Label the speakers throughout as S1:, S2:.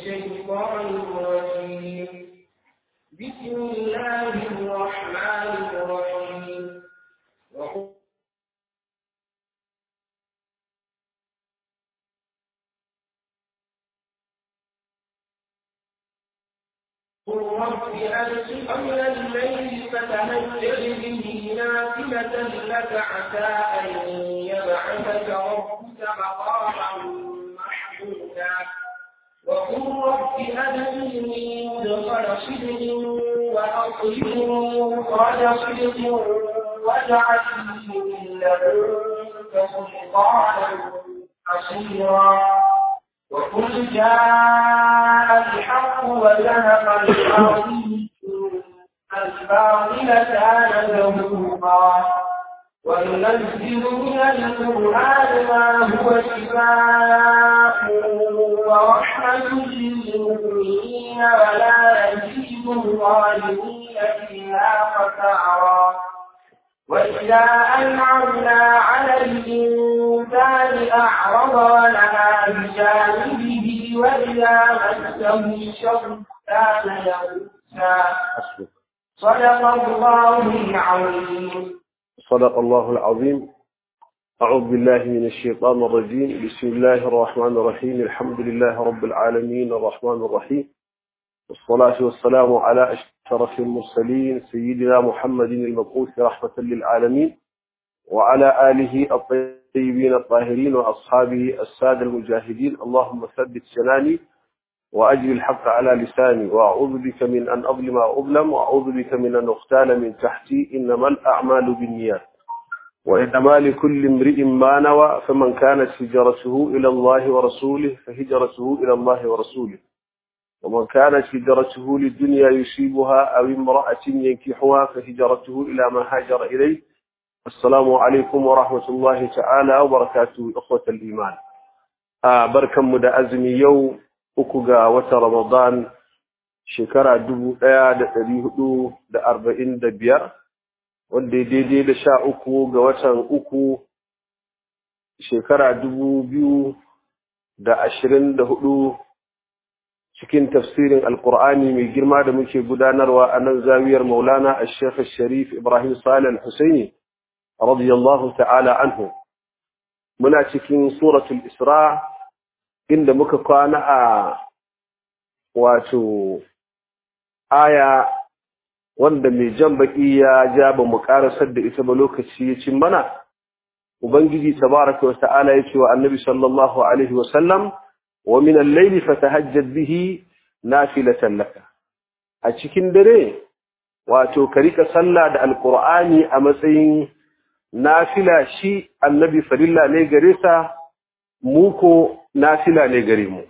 S1: الشيطان الرجيم بسم الله الرحمن الرحيم وقل قل رب أنصر من الليل فتهجر به نافلة لك عسى أن يبعثك ربك مقاما محمودا وقل رب أدخلني مدخل صدق وأطلقني مخرج صدق واجعل لي من لدنك سلطانا حصيرا وقل جاء الحق وزهق الباطل الباطل كان زهوقا وننزل من القرآن ما هو شفاء ورحمة للمؤمنين ولا يزيد الظالمين إلا خسارا وإذا أنعمنا على الإنسان أعرض ونهى بجانبه وإذا مسه الشر كان يئوسا صدق الله العظيم
S2: صدق الله العظيم أعوذ بالله من الشيطان الرجيم بسم الله الرحمن الرحيم الحمد لله رب العالمين الرحمن الرحيم والصلاة والسلام على أشرف المرسلين سيدنا محمد المبعوث رحمة للعالمين وعلى آله الطيبين الطاهرين وأصحابه السادة المجاهدين اللهم ثبت جناني وأجل الحق على لساني وأعوذ بك من أن أظلم أو أظلم وأعوذ بك من أن أختال من تحتي إنما الأعمال بالنيات وإنما لكل امرئ ما نوى فمن كانت هجرته إلى الله ورسوله فهجرته إلى الله ورسوله ومن كانت هجرته للدنيا يصيبها أو امرأة ينكحها فهجرته إلى ما هاجر إليه السلام عليكم ورحمة الله تعالى وبركاته إخوة الإيمان آه بركة مدى أزمي يوم أكوغا وترمضان shekara dubu ɗaya da ɗari hudu da arba'in da biyar wanda ya daidai da sha uku ga watan uku shekara dubu biyu da ashirin da hudu cikin tafsirin alkur'ani mai girma da muke gudanarwa a nan zawiyar maulana a shekha sharif ibrahim salih husaini radiyallahu ta'ala anhu muna cikin suratul isra inda muka kwana a wato aya wanda mai jan baki ya ja ba mu karasar da ita ba lokaci ya cin mana ubangiji tabaraka wa ta'ala ya ce wa annabi sallallahu alaihi wa sallam wa min al-layli fatahajjad bihi nafilatan laka a cikin dare wato ka rika sallah da alqur'ani a matsayin nafila shi annabi farilla ne gare sa mu ko nafila ne gare mu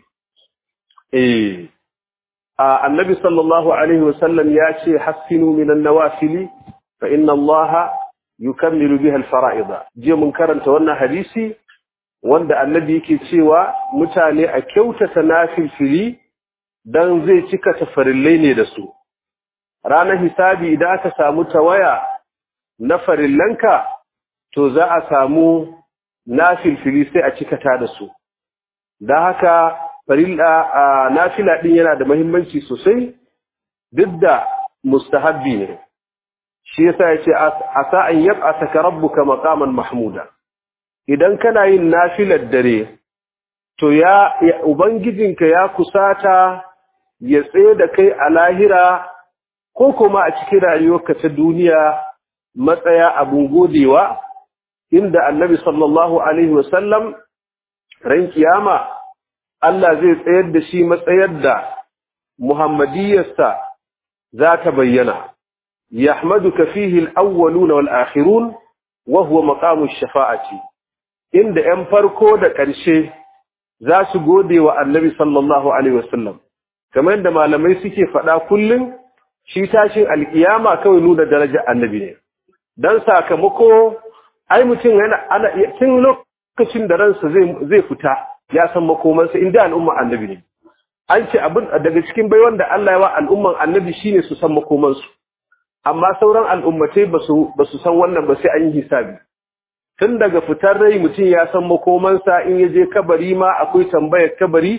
S2: eh annabi sallallahu alaihi wasallam ya ce hassinu minan nawafili fa inna allaha yukammilu biha alfara'ida je mun karanta wannan hadisi wanda annabi yake cewa mutane a kyautata nafilfili dan zai cika tafarillai ne da su ranar hisabi idan aka samu tawaya na farillanka to za a samu nafilfili sai a cikata da su da haka farilla nafila din yana da muhimmanci sosai duk da mustahabbi ne shi yasa yace asa an yab'athaka rabbuka maqaman mahmuda idan kana yin nafilar dare to ya ubangijinka ya kusata ya tsaye da kai a lahira ko kuma a cikin rayuwarka ta duniya matsaya abun godewa inda annabi sallallahu alaihi wasallam ran kiyama Allah zai tsayar da shi matsayar da Muhammadiyarsa za ta bayyana, Yahmaduka fihi al'awwaluna wal akhirun wa huwa maqamu shafa'ati inda ‘yan farko da ƙarshe za su gode wa annabi sallallahu Alaihi wasallam, kamar da malamai suke faɗa kullum shi tashin alƙiyama kawai nuna daraja annabi ne, don sakamako, ai mutum yana ana tun lokacin da ransa zai fita. ya san makomansa inda al'umman annabi ne an ce abin daga cikin bai wanda Allah ya wa al'umman annabi shine su san makomansu amma sauran al'ummatai ba su san wannan ba sai an yi hisabi tun daga fitar rai mutum ya san makomansa in ya je kabari ma akwai tambayar kabari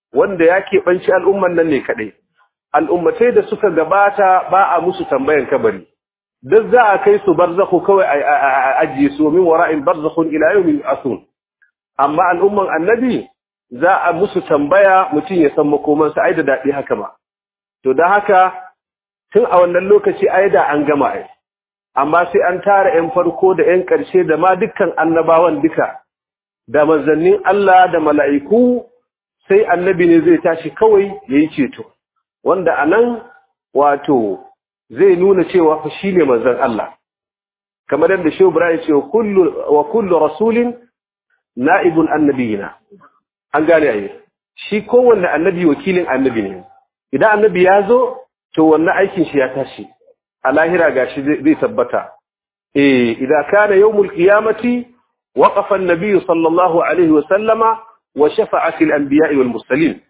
S2: wanda ya keɓanci al'umman nan ne kaɗai al'ummatai da suka gabata ba a musu tambayan kabari duk za a kai su barzakhu kawai a ajiye su min wara'in barzakhun ila yawmin asun amma al'umman annabi za a musu tambaya mutum ya san makomansa ai da daɗi haka ba to da haka tun a wannan lokaci ai da an gama ai amma sai an tara 'yan farko da 'yan ƙarshe da ma dukkan annabawan duka da manzannin Allah da mala'iku sai annabi ne zai tashi kawai ya yi ceto wanda a nan wato zai nuna cewa fa shi ne manzan Allah kamar yadda shi ya ce wa kullu rasulin na'ibun annabiyina an gane ayi shi kowanne annabi wakilin annabi ne idan annabi ya zo to wannan aikin shi ya tashi a lahira gashi zai tabbata eh idan kana yawmul qiyamati waqafa an-nabiy sallallahu alaihi wa sallama wa shafa'a fil anbiya'i wal mursalin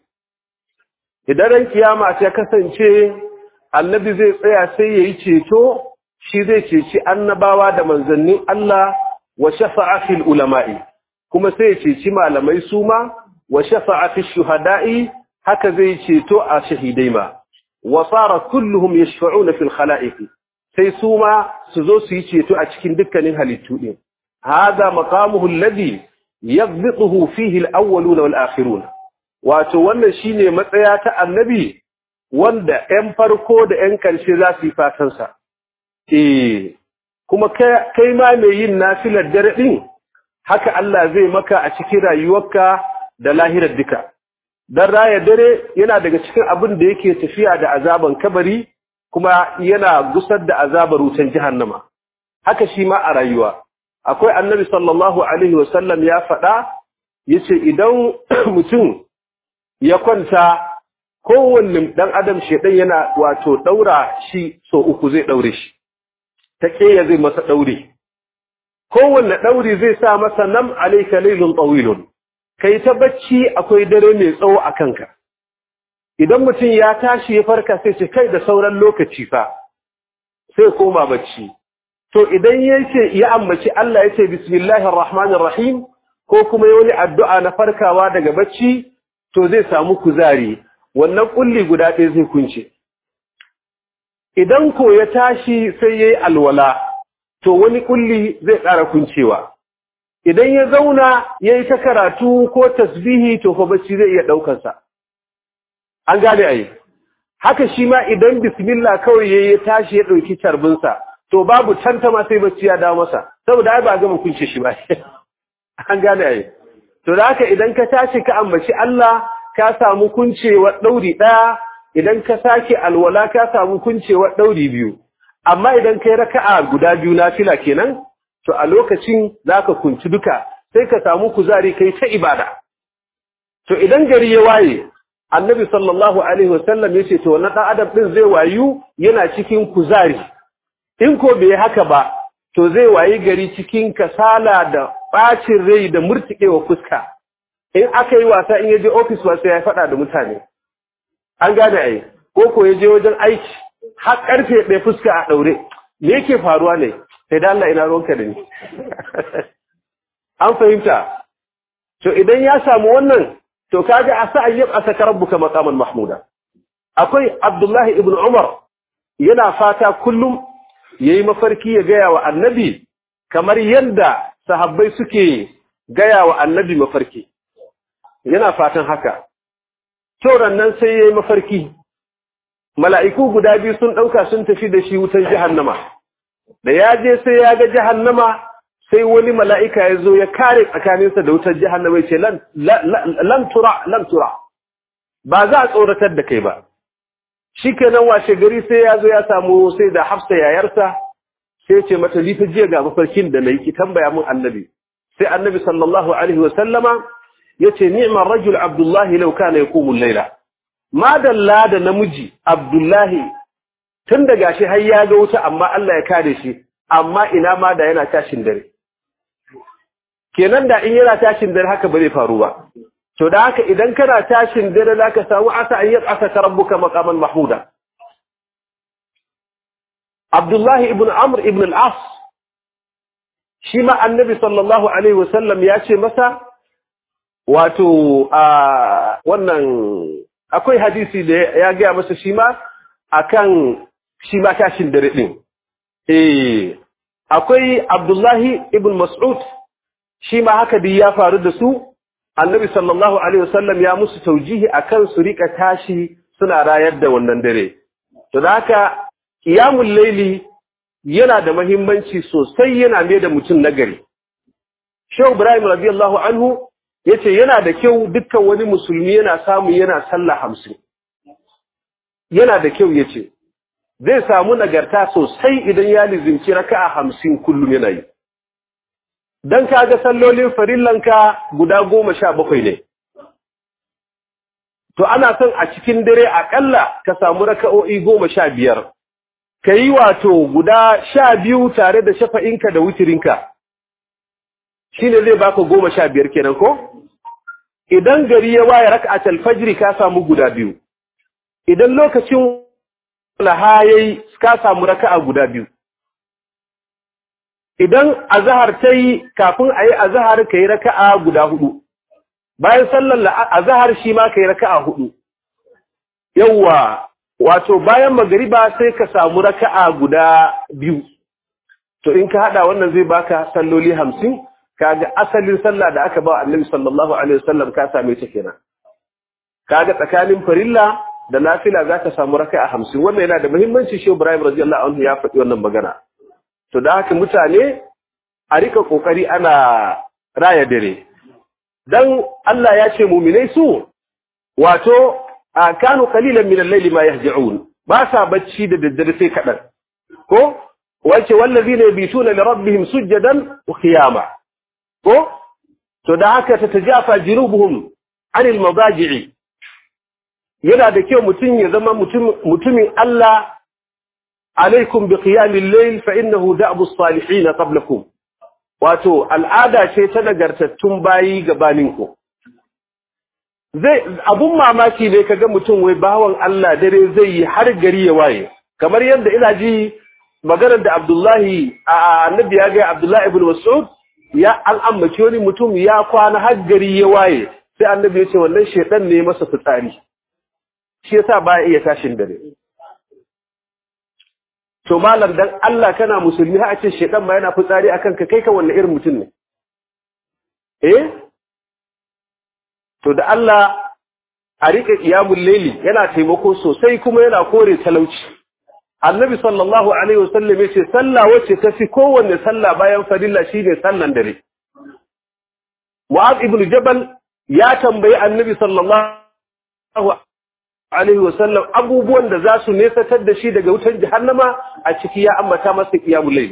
S2: idan ran kiyama ta kasance annabi zai tsaya sai yayi ceto shi zai ceci annabawa da manzannin Allah wa shafa'a fil ulama'i kuma sai ya ceci malamai suma wa shafa'a fil shuhada'i haka zai ceto a shahidai ma wa sara kulluhum yashfa'una fil khala'iq sai su ma su zo su yi ceto a cikin dukkanin halittu din hada maqamuhu alladhi yadhbiquhu fihi al-awwaluna wal akhiruna wato wannan shine matsaya ta annabi wanda 'yan farko da 'yan karshe za su yi fatan sa eh kuma kai ma mai yin nafilar dare din haka Allah zai maka a cikin rayuwarka da lahirar duka dan raya dare yana daga cikin abin da yake tafiya da azaban kabari kuma yana gusar da azabar wutan jahannama haka shi ma a rayuwa akwai annabi sallallahu alaihi wasallam ya faɗa yace idan mutum ya kwanta kowanne dan adam shedan yana wato daura shi so uku zai daure shi ta keya zai masa daure kowanne dauri zai sa masa nam alayka laylun tawilun kai ta bacci akwai dare mai tsawo a kanka idan mutum ya tashi ya farka sai ce kai da sauran lokaci fa sai koma bacci to idan yace ya ambaci Allah yace bismillahir rahmanir rahim ko kuma ya wani addu'a na farkawa daga bacci to zai samu kuzari wannan kulli guda ɗaya zai kunce idan ko ya tashi sai yayi alwala to wani kulli zai ƙara kuncewa idan ya zauna yayi ta karatu ko tasbihi to fa bacci zai iya daukar sa an gane ai haka shi ma idan bismillah kawai yayi tashi ya dauki tarbin sa to babu tantama sai bacci ya dawo masa saboda ai ba gama kunce shi ba an gane ai to da haka idan ka tashi ka ambaci Allah ka samu kuncewa dauri daya idan ka sake alwala ka samu kuncewa dauri biyu amma idan kai raka'a guda biyu na fila kenan to a lokacin zaka kunci duka sai ka samu kuzari kai ta ibada to idan gari ya waye annabi sallallahu alaihi wasallam yace to wannan dan adam din zai wayu yana cikin kuzari in ko bai haka ba to zai wayi gari cikin kasala da bacin rai da murtikewa fuska in aka yi wasa in yaje office ba sai ya faɗa da mutane an gane ai ko ko yaje wajen aiki har karfe ɗaya fuska a ɗaure me yake faruwa ne sai da Allah ina ruwanka da ni an fahimta to idan ya samu wannan to kaga asa ayyab asaka rabbuka maqaman mahmuda akwai Abdullahi ibn Umar yana fata kullum yayi mafarki ya gaya wa annabi kamar yadda sahabbai suke gaya wa annabi mafarki yana fatan haka to nan sai yayi mafarki mala'iku guda biyu sun ɗauka sun tafi da shi wutan jahannama da ya je sai ya ga jahannama sai wani mala'ika ya zo ya kare tsakaninsa da wutar jahannama ya ce lan tura lan tura ba za a tsoratar da kai ba shi kenan washe gari sai ya zo ya samu sai da hafsa yayarsa sai ce mata lifa jiya ga mafarkin da na yi ki tambaya mun annabi sai annabi sallallahu alaihi wa sallama ya ce ni'mar rajul abdullahi lau kana yaqumu al-laila madalla da namiji abdullahi tun da gashi har ya ga wuta amma Allah ya kare shi amma ina ma da yana tashin dare kenan da in yana tashin dare haka ba zai faru ba to da haka idan kana tashin dare zaka samu asa an yi asa rabbuka maqaman mahmuda Abdullahi ibn Amr ibn al-As shi ma annabi sallallahu alaihi wasallam ya ce masa wato a wannan akwai hadisi da ya gaya masa shi ma akan shi ma tashin dare din eh akwai Abdullahi ibn Mas'ud shi ma haka dai ya faru da su Annabi sallallahu alaihi wasallam ya musu taujihi akan su rika tashi suna rayar da wannan dare to da haka qiyamul layli yana da muhimmanci sosai yana mai da mutum nagari Shehu Ibrahim radiyallahu anhu yace yana da kyau dukkan wani musulmi yana samu yana sallah hamsin yana da kyau yace zai samu nagarta sosai idan ya lizimci raka'a hamsin kullum yana yi dan kaga sallolin farillanka guda goma sha bakwai ne to ana son a cikin dare akalla ka samu raka'o'i goma sha biyar ka yi wato guda sha biyu tare da shafa'inka da wutirinka shi ne zai baka goma sha biyar kenan ko? Idan gari ya waye raka a talfajiri ka samu guda biyu, idan lokacin lahayai ka samu raka'a guda biyu. Idan azahar ta yi kafin a yi azahar ka yi raka'a guda hudu, bayan sallar azahar shi ma ka yi raka'a hudu. Yawwa, wato bayan magariba sai ka samu raka'a guda biyu. To in ka haɗa wannan zai baka salloli hamsin, kaga asalin sallah da aka ba annabi sallallahu alaihi wasallam ka same ta kenan kaga tsakanin farilla da nafila zaka samu raka'a 50 wannan yana da muhimmanci shi Ibrahim radiyallahu anhu ya faɗi wannan magana to da haka mutane a rika kokari ana raya dare dan Allah ya ce mu'minai su wato kanu qalilan min al-layli ma yahja'un ba sa bacci da daddare sai kadan ko wace wallazina yabituna li rabbihim sujadan wa qiyama ko to da haka ta tajafa jinubuhum anil madaji'i yana da kyau mutum ya zama mutumin Allah alaikum bi qiyamil layl fa innahu da'bu as-salihin qablakum wato al'ada ce ta nagartattun bayi gabaninku zai abun mamaki ne kaga mutum wai bawan Allah dare zai yi har gari ya waye kamar yadda ina ji maganar da Abdullahi a annabi ya ga Abdullahi ibn Mas'ud ya an ambaci wani mutum ya kwana har gari ya waye sai annabi ya ce wannan shedan ne masa fitsari shi yasa ba iya tashin dare to malam dan Allah kana musulmi har a ce shedan ma yana fitsari akan ka kai ka wannan irin mutum ne eh to da Allah a rike qiyamul layli yana taimako sosai kuma yana kore talauci annabi sallallahu alaihi wasallam yace sallah wacce ta fi kowanne sallah bayan farilla shine sallan dare mu'adh ibn jabal ya tambayi annabi sallallahu alaihi wasallam abubuwan da za su nesatar da shi daga wutar jahannama a ciki ya ambata masa qiyamul layl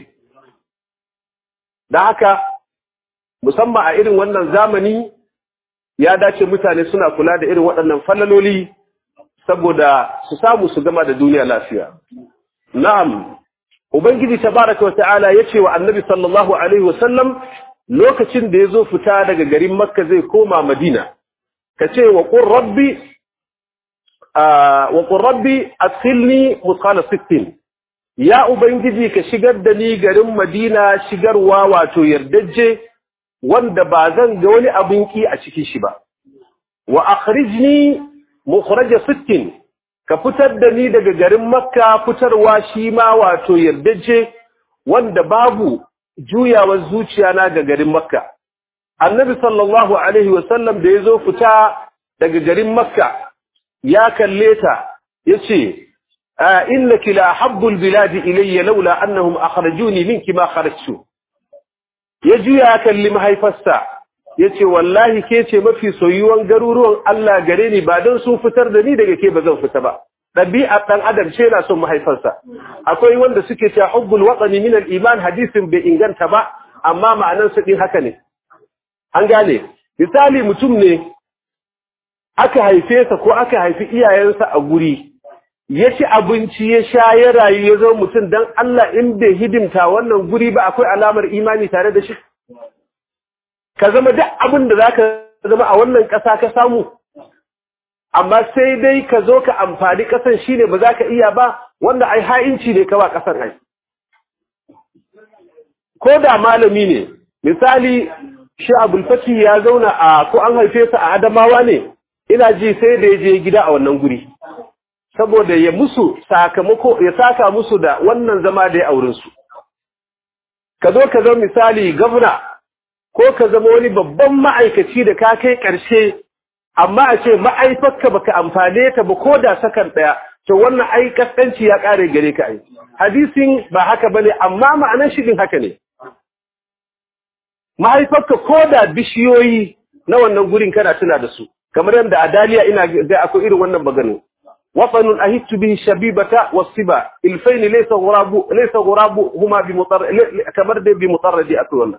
S2: da haka musamman a irin wannan zamani ya dace mutane suna kula da irin waɗannan fallaloli saboda su samu su gama da duniya lafiya Na'am, Ubangiji tabaraka wa ta'ala ya ce wa annabi sallallahu Alaihi wasallam lokacin da ya zo fita daga garin Makka zai koma Madina, ka ce wa ƙun rabbi, wa ƙun rabbi a tsilni mutkala sittin, ya Ubangiji ka shigar da ni garin Madina shigarwa wato yardajje wanda ba zan ga wani abin ki a cikin shi ba. Wa akhrijni mukhraja sittin ka fitar da ni daga garin makka fitarwa shi ma wato yardaje wanda babu juyawar zuciya na ga garin makka annabi sallallahu alaihi wasallam da ya zo fita daga garin makka ya kalle ta ya ce innaki la habbul biladi ilayya laula annahum akhrajuni minki ma kharajtu ya juya kalli mahaifarsa ya ce wallahi ke ce mafi soyuwan garuruwan Allah gare ni ba don sun fitar da ni daga ke ba zan fita ba ɗabi'a ɗan adam ce na son mahaifarsa akwai wanda suke cewa hubbul watsani min iman hadisin bai inganta ba amma ma'anar su ɗin haka ne an gane misali mutum ne aka haife sa ko aka haifi iyayensa a guri ya ci abinci ya sha ya rayu ya zo mutum don Allah in bai hidimta wannan guri ba akwai alamar imani tare da shi ka zama duk abin da za ka zama a wannan ƙasa ka samu amma sai dai ka zo ka amfani ƙasan shi ne ba za ka iya ba wanda ai ha'inci ne ka ba ƙasar ai ko da malami ne misali shi abul fati ya zauna a ko an haife sa a adamawa ne ina ji sai da ya je gida a wannan guri saboda ya musu sakamako ya saka musu da wannan zama da ya auren su ka zo ka zama misali gwamna ko ka zama wani babban ma'aikaci da ka kai ƙarshe amma a ce ma'aifarka baka amfane ta ba ko da sakan ɗaya to wannan ai kaskanci ya ƙare gare ka ai hadisin ba haka bane amma ma'anar shi din haka ne mahaifarka ko da bishiyoyi na wannan gurin kana tuna da su kamar yadda a daliya ina ga akwai irin wannan magana wasanun ahittu bihi shabibata wasiba ilfain laysa ghurabu laysa ghurabu huma bi mutar kamar da bi mutarradi akwai wannan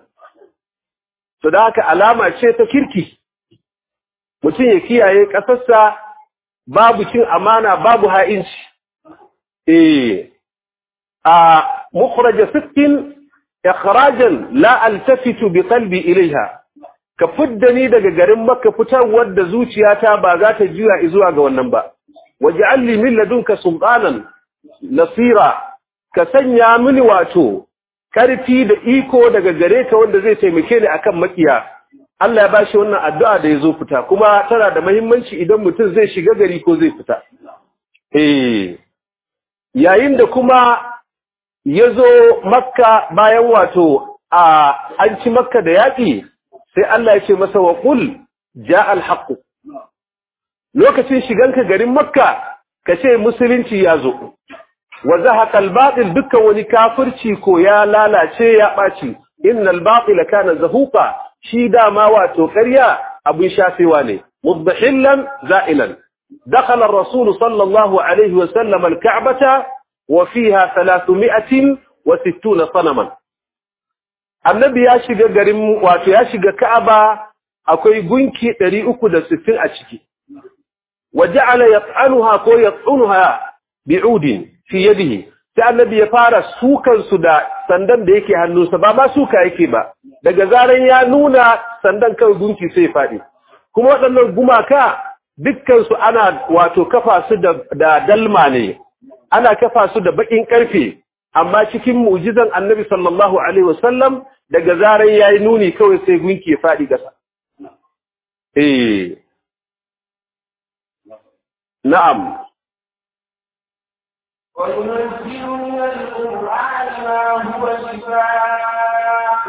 S2: to da haka alama ce ta kirki mutum ya kiyaye kasarsa babu cin amana babu ha'inci eh a mukhraj sittin ikhrajan la altafitu bi qalbi ilaiha ka fidda ni daga garin makka fitarwar da zuciyata ba za ta juya zuwa ga wannan ba waj'al li min ladunka sultanan nasira ka sanya mini wato karfi da iko daga gare ka wanda zai taimake ni akan makiya Allah ya bashi wannan addu'a da yazo fita kuma tana da muhimmanci idan mutum zai shiga gari ko zai fita eh yayin da kuma yazo makka bayan wato a an ci makka da yaki sai Allah ya ce masa wa qul jaa al-haqq lokacin shiganka garin makka ka ce musulunci ya zo wa zahaqa al-batil dukkan wani kafirci ko ya lalace ya baci innal batila kana zahuqa shi dama wato ƙarya abin shafewa ne mudbahillan za'ilan dakhala ar-rasul sallallahu alaihi wa sallam al-ka'bata wa fiha 360 sanaman annabi ya shiga garin wato ya shiga ka'aba akwai gunki 360 a ciki waja'ala yat'anuha ko yat'unuha bi'udin fi yadihi sai annabi ya fara sukan su da sandan da yake hannunsa ba ma suka yake ba daga zaran ya nuna sandan kan gunki sai ya fadi kuma waɗannan gumaka dukkan su ana wato kafa su da, da dalma ne ana kafa su da bakin karfe amma cikin mu'jizan annabi sallallahu alaihi wasallam daga zaran yayi nuni kawai sai gunki ya fadi gasa eh na'am
S1: وينزل من القرآن ما هو شفاء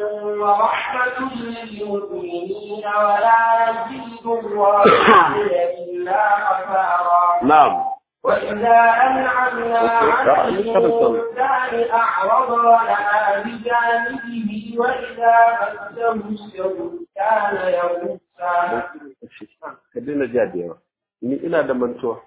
S1: ورحمة للمؤمنين ولا يزيد الظالمين إلا خسارا
S2: na'am
S1: وإذا أنعمنا على الإنسان أعرض ونأى بجانبه وإذا مسه الشر كان يئوسا
S2: ka daina ja da yawa ni ina da mantuwa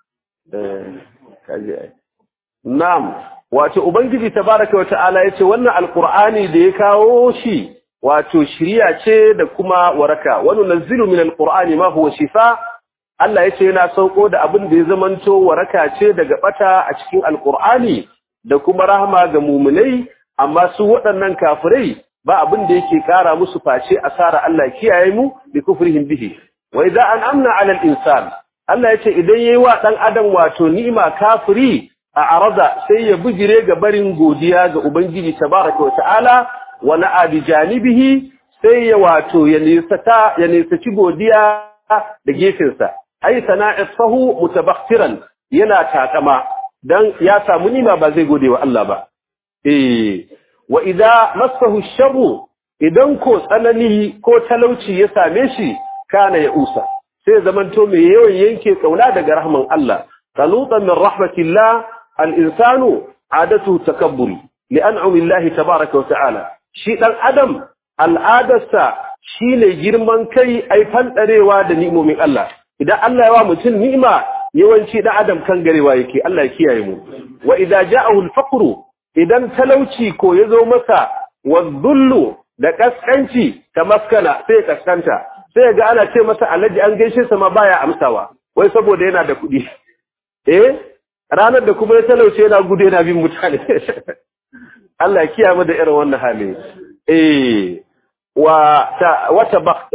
S2: eh kaje ai na'am wato ubangiji tabaraka wa ta'ala yace wannan alqur'ani da ya kawo shi wato shiriya ce da kuma waraka wa nunzilu min alqur'ani ma huwa shifa Allah yace yana sauko da abin da ya zamanto waraka ce daga bata a cikin alqur'ani da kuma rahama ga mu'minai amma su waɗannan kafirai ba abin da yake kara musu face asara Allah kiyaye mu bi kufrihim bihi wa idza an'amna 'ala al-insan Allah yace idan yayi wa dan adam wato ni'ima kafiri a arada sai ya bujire ga barin godiya ga ubangiji tabaraka wa ta'ala wa na'a bi janibihi sai ya wato ya nisata ya nisaci godiya da gefensa ai sana'isahu mutabakhiran yana takama dan ya samu nima ba zai gode wa Allah ba eh wa idza massahu sharru idan ko tsanani ko talauci ya same shi kana ya usa sai zamanto mai yawan yanke kauna daga rahman Allah qanutan min rahmatillah al-insanu adatu takabburi li'an'ami Allah tabaaraka wa ta'ala shi dan adam al'adarsa shine girman kai ai fandarewa da ni'imomin Allah idan Allah ya wa mutum ni'ima yawanci dan adam kan garewa yake Allah ya kiyaye mu wa idza ja'ahu al-faqru idan talauci ko yazo masa wadhullu da kaskanci ta maskana sai kaskanta sai ga ana ce masa alaji an gaishe sa ma baya amsawa wai saboda yana da kuɗi eh ranar da kuma ya talauce yana gudu yana bin mutane Allah ya kiyaye mu da irin wannan hali eh wa ta wata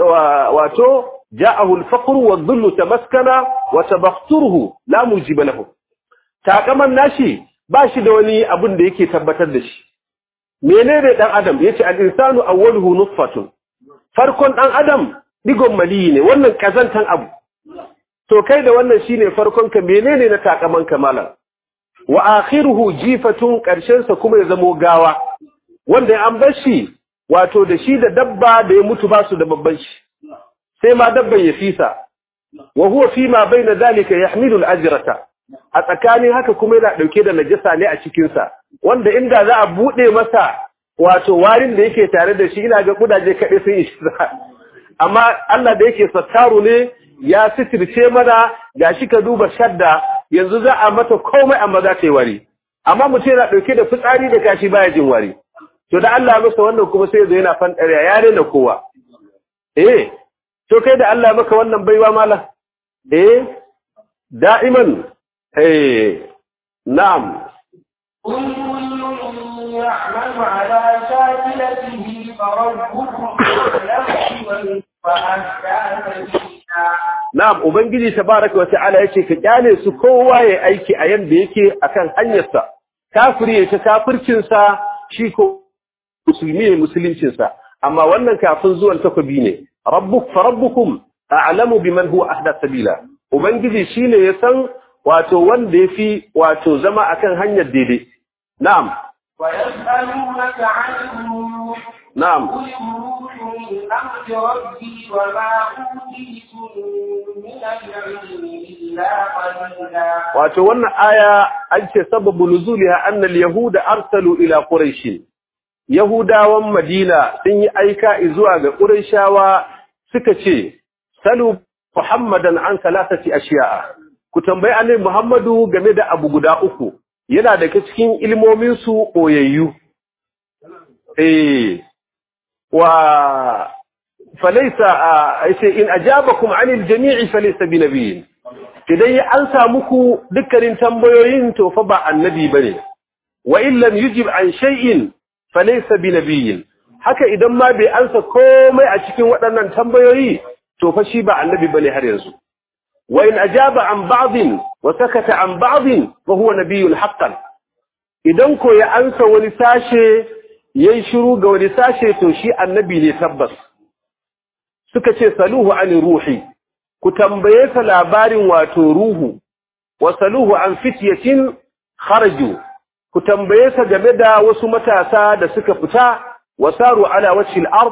S2: wato ja'ahu al-faqru wadh-dhullu tamaskana wa tabakhturuhu la mujiba lahu takaman nashi ba shi da wani abin da yake tabbatar da shi menene dan adam yace al-insanu awwaluhu nutfatun farkon dan adam digon mali ne wannan kazantan abu to kai da wannan shine farkon ka menene na takaman kamala wa akhiruhu jifatun karshen sa kuma ya zamo gawa wanda an bar shi wato da shi da dabba da ya mutu ba su da babban shi sai ma dabban ya fisa wa huwa fi ma baina zalika yahmilu al-ajrata a tsakanin haka kuma yana dauke da najasa ne a cikin sa wanda inda za a bude masa wato warin da yake tare da shi ina ga kudaje kaɗai sun yi amma Allah da yake sattaru ne ya sitirce mana gashi ka duba shadda yanzu za a mata komai amma za ta yi wari amma mutum yana ɗauke da fitsari da kashi baya jin wari to da Allah masa wannan kuma sai zo yana fanɗariya ya rena kowa eh to kai da Allah maka wannan baiwa mala eh da'iman eh na'am
S1: يعمل على شاكلته فربكم أعلم
S2: Na'am, Ubangiji tabaraka wa ta'ala yace ka kyale su kowa ya aiki a yanda yake akan hanyarsa. Kafiri ya ta kafircin sa, shi ko musulmi ne musuluncin sa. Amma wannan kafin zuwan takobi ne. Rabbuk fa rabbukum a'lamu biman huwa ahda sabila. Ubangiji shine ya san wato wanda yafi wato zama akan hanyar daidai. Na'am.
S1: ويسألونك عن الروح
S2: Na'am.
S1: قل الروح من أمر ربي وما أوتيتم من العلم إلا قليلا
S2: wato wannan aya an ce sababu nuzuliha annal yahuda arsalu ila quraish yahudawan madina sun yi aika zuwa ga quraishawa suka ce salu muhammadan an salasati ashiya'a ku tambayi annabi muhammadu game da abu guda uku yana daga cikin ilmomin su koyayyu eh wa falaysa ai in ajabakum anil jami'i falaysa binabiyyin idan ya ansa muku dukkanin tambayoyin to fa ba annabi bane wa in lam yujib an shay'in falaysa binabiyyin haka idan ma bai ansa komai a cikin waɗannan tambayoyi to fa shi ba annabi bane har yanzu wa in ajaba an ba'dhin wa sakata an ba'dhin fa huwa nabiyyun haqqan idan ko ya ansa wani sashe yayi shiru ga wani sashe to shi annabi ne tabbas suka ce saluhu an ruhi ku tambaye sa labarin wato ruhu wasaluhu an fityatin kharaju ku tambaye sa game da wasu matasa da suka fita wasaru ala wajhi al-ard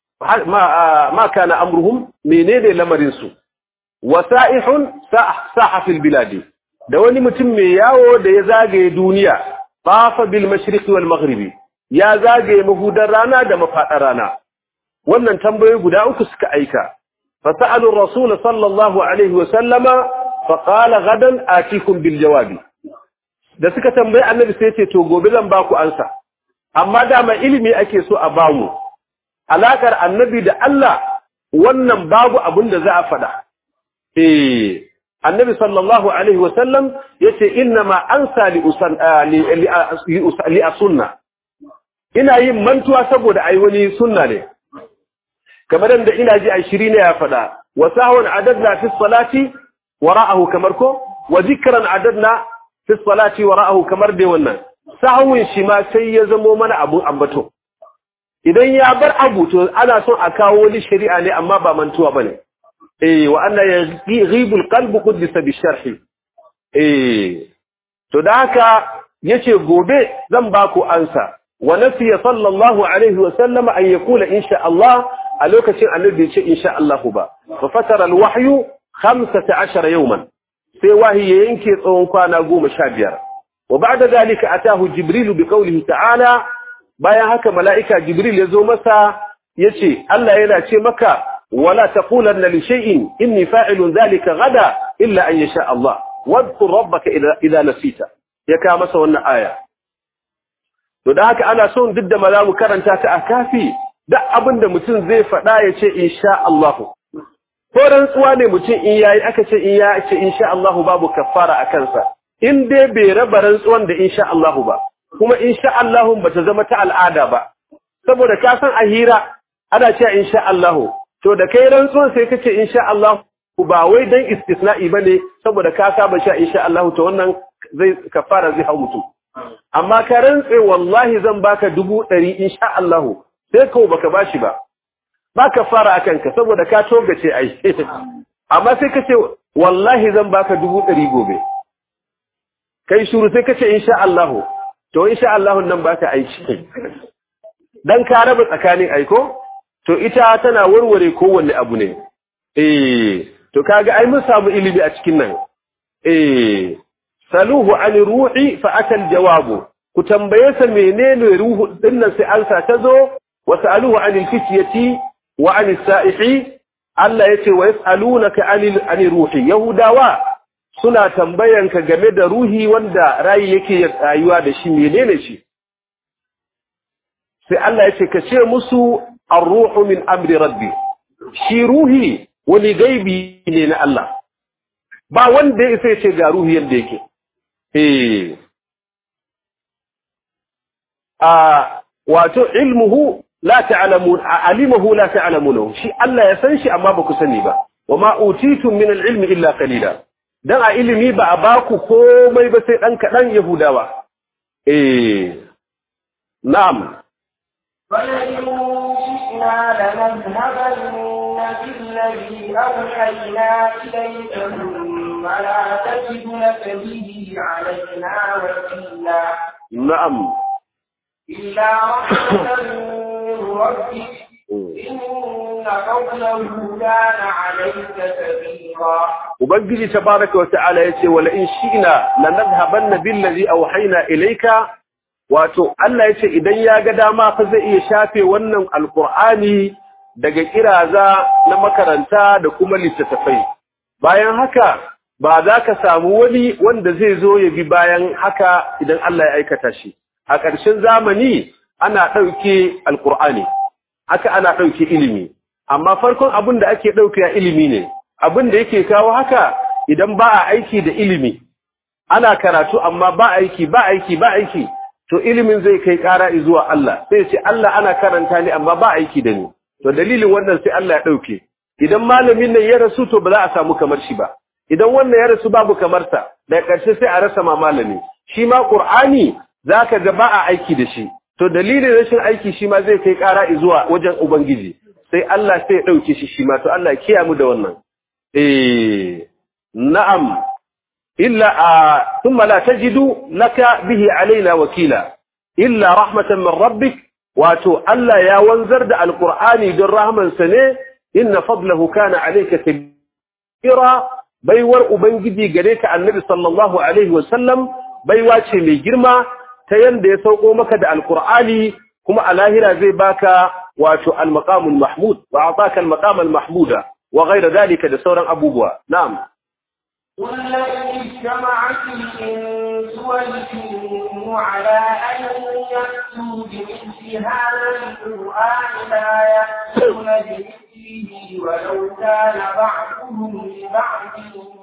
S2: ma ma kana amruhum menene lamarin su wasa'ihun saha fil biladi da wani mutum mai yawo da ya zagaye duniya tafa bil mashriq wal maghribi ya zagaye mahudar rana da mafadar rana wannan tambayoyi guda uku suka aika فسألوا الرسول صلى الله عليه وسلم فقال غدا آتيكم بالجواب da suka tambayi annabi sai ce to gobe zan baku ansa amma dama ilimi ake so a bamu alakar annabi da Allah wannan babu abin da za a faɗa eh annabi sallallahu alaihi wasallam yace inna ma ansa li usan li asunna ina yin mantuwa saboda ai wani sunna ne kamar da ina ji ashiri ne ya faɗa wa sahwan adadna fi salati wara'ahu kamar ko wa zikran adadna fi salati wara'ahu kamar dai wannan sahwin shi ma sai ya zamo mana abun ambato idan ya bar abu to ana son a kawo wani shari'a ne amma ba mantuwa bane eh wa anna yaghibu alqalbu quddisa bi sharhi eh to da haka yace gobe zan ba ku ansa wa nasiya sallallahu alaihi wa sallama an yakula insha Allah a lokacin annabi ce insha Allah ba fa fatara alwahyu 15 yawman sai wahi ya yanke tsawon kwana 15 wa ba'da zalika atahu jibril bi qawlihi ta'ala bayan haka mala'ika jibril ya zo masa yace Allah yana ce maka wala taqulanna li shay'in inni fa'ilun dhalika gada illa an yasha Allah wadhkur rabbaka idha nasita ya ka masa wannan aya to da haka ana son duk da malamu karanta ta a kafi duk abin da mutum zai faɗa ya ce insha Allah ko rantsuwa ne mutum in yayi aka ce in ya ce insha Allah babu kafara a kansa in dai bai raba rantsuwan da insha Allah ba kuma insha Allah bata zama ta al'ada ba saboda ka san a hira ana cewa insha Allah to da kai rantsuwan sai kace insha Allah ba wai dan istisna'i bane saboda ka saba sha insha Allah to wannan zai kafara zai hau mutum amma ka rantse wallahi zan baka dubu ɗari insha Allah sai kawo baka bashi ba ba ka fara akan ka saboda ka togace ai amma sai ka ce wallahi zan baka dubu ɗari gobe kai shuru sai ka ce insha Allah to insha Allah nan baka aiki dan ka raba tsakanin aiko to ita tana warware kowanne abu ne eh to kaga ai mun samu ilimi a cikin nan eh saluhu an ruhi fa atal jawabu ku tambaye sa menene ruhu dinnan sai ansa ta zo wa saluhu an fityati wa an sa'ihi Allah yace wa yasalunaka anil an ruhi yahudawa suna tambayanka game da ruhi wanda rayi yake rayuwa da shi menene shi sai Allah yace ka ce musu ar-ruhu min amri rabbi shi ruhi wani gaibi ne na Allah ba wanda ya sai ce ga ruhi yadda yake eh a wato ilmuhu la ta'lamun alimuhu la ta'lamunahu shi Allah ya san shi amma ba ku sani ba wama utitum min al-ilmi illa qalila dan a ilimi ba a baku komai ba sai dan kadan yahudawa eh na'am
S1: فلئن شئنا لنذهبن بالذي أوحينا إليك ثم لا تجد لك به علينا وكيلا
S2: na'am
S1: إلا رحمة من ربك إن فضله كان عليك كبيرا
S2: ubangiji tabaraka wa ta'ala yace wala in shi'na lanadhhabanna billazi awhayna ilayka wato Allah yace idan ya ga dama fa zai iya shafe wannan alqur'ani daga kiraza na makaranta da kuma littattafai bayan haka ba za ka samu wani wanda zai zo ya bi bayan haka idan Allah ya aikata shi a ƙarshen zamani ana ɗauke alqur'ani haka ana ɗauke ilimi amma farkon abin da ake ɗauke ilimi ne abin da yake kawo haka idan ba a aiki da ilimi ana karatu amma ba aiki ba aiki ba aiki to ilimin zai kai ƙara zuwa Allah sai ce Allah ana karanta ni amma ba aiki da ni to dalilin wannan sai Allah ya ɗauke idan malamin nan ya rasu to ba za a samu kamar shi ba idan wannan ya rasu babu kamar sa daga ƙarshe sai a rasa ma malami shi ma Qur'ani zaka ga ba a aiki da shi to dalilin rashin aiki shi ma zai kai ƙara zuwa wajen ubangiji sai Allah sai ya ɗauke shi shi ma to Allah ya kiyamu da wannan إيه نعم إلا آه ثم لا تجد لك به علينا وكيلا إلا رحمة من ربك واتو ألا يا وانزر دا القرآن در رحمة سنة إن فضله كان عليك كبيرا بيور أبنجدي قريك عن النبي صلى الله عليه وسلم بيواتي مي جرما تين دي سوقو مكد القرآن كما الاهرة زي باكا واتو المقام المحمود وأعطاك المقام المحمود وغير ذلك da sauran abubuwa na'am
S1: قل لئن اجتمعت الإنس والجن على أن يأتوا بمثل هذا القرآن لا يأتون بمثله ولو كان بعضهم لبعض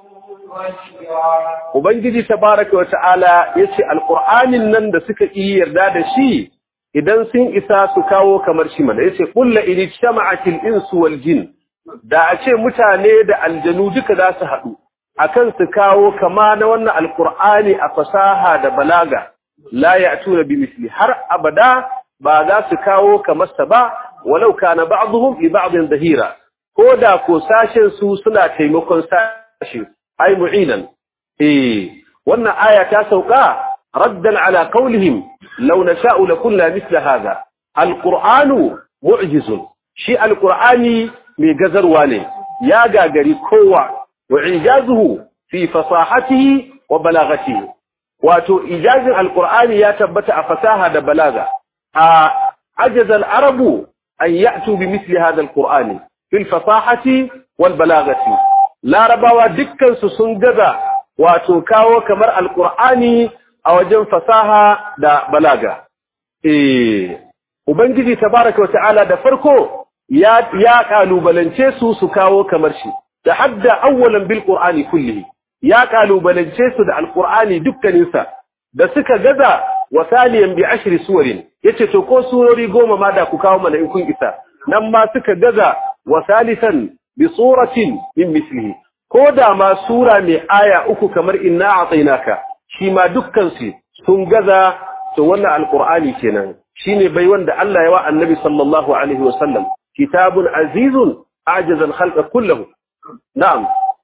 S1: ظهيرا
S2: ubangiji tabaraka wa ta'ala yace alqur'anin nan da suka yi yarda da shi idan sun isa su kawo kamar shi mana yace qul la in ijtama'atil insu wal jinn da a ce mutane da aljanu duka za su haɗu akan su kawo kama na wannan alkur'ani a fasaha da balaga la ya'tuna bi misli har abada ba za su kawo kamar sa ba walau kana ba'dhum li ba'dhin dahira ko da ko sashen su suna taimakon sashi ai mu'inan eh wannan aya ta sauka raddan ala qawlihim law nasha'u lakunna mithla hadha alqur'anu mu'jizun shi alqur'ani mai gazarwa ne ya gagari kowa wa ijazuhu fi fasahatihi wa balagatihi wato ijazin alqur'ani ya tabbata a fasaha da balaga a ajaza al-arabu an ya'tu bi misli hadha alqur'ani fi fasahati wal balagati larabawa dukkan su sun gaza wato kawo kamar alqur'ani a wajen fasaha da balaga eh ubangiji tabaraka wa ta'ala da farko ya ya kalubalance su su kawo kamar shi da hadda awwalan bil qur'ani kullihi ya kalubalance su da alqur'ani dukkanin sa da suka gaza wa saliyan bi ashri suwarin yace to ko surori goma ma da ku kawo mana in kun isa nan ma suka gaza wa salisan bi suratin min mislihi ko da ma sura mai aya uku kamar inna a'tainaka shi ma dukkan su sun gaza to wannan alqur'ani kenan shine bai wanda Allah ya wa annabi sallallahu alaihi wasallam kitabun azizun ajaza al-khalqa kullahu na'am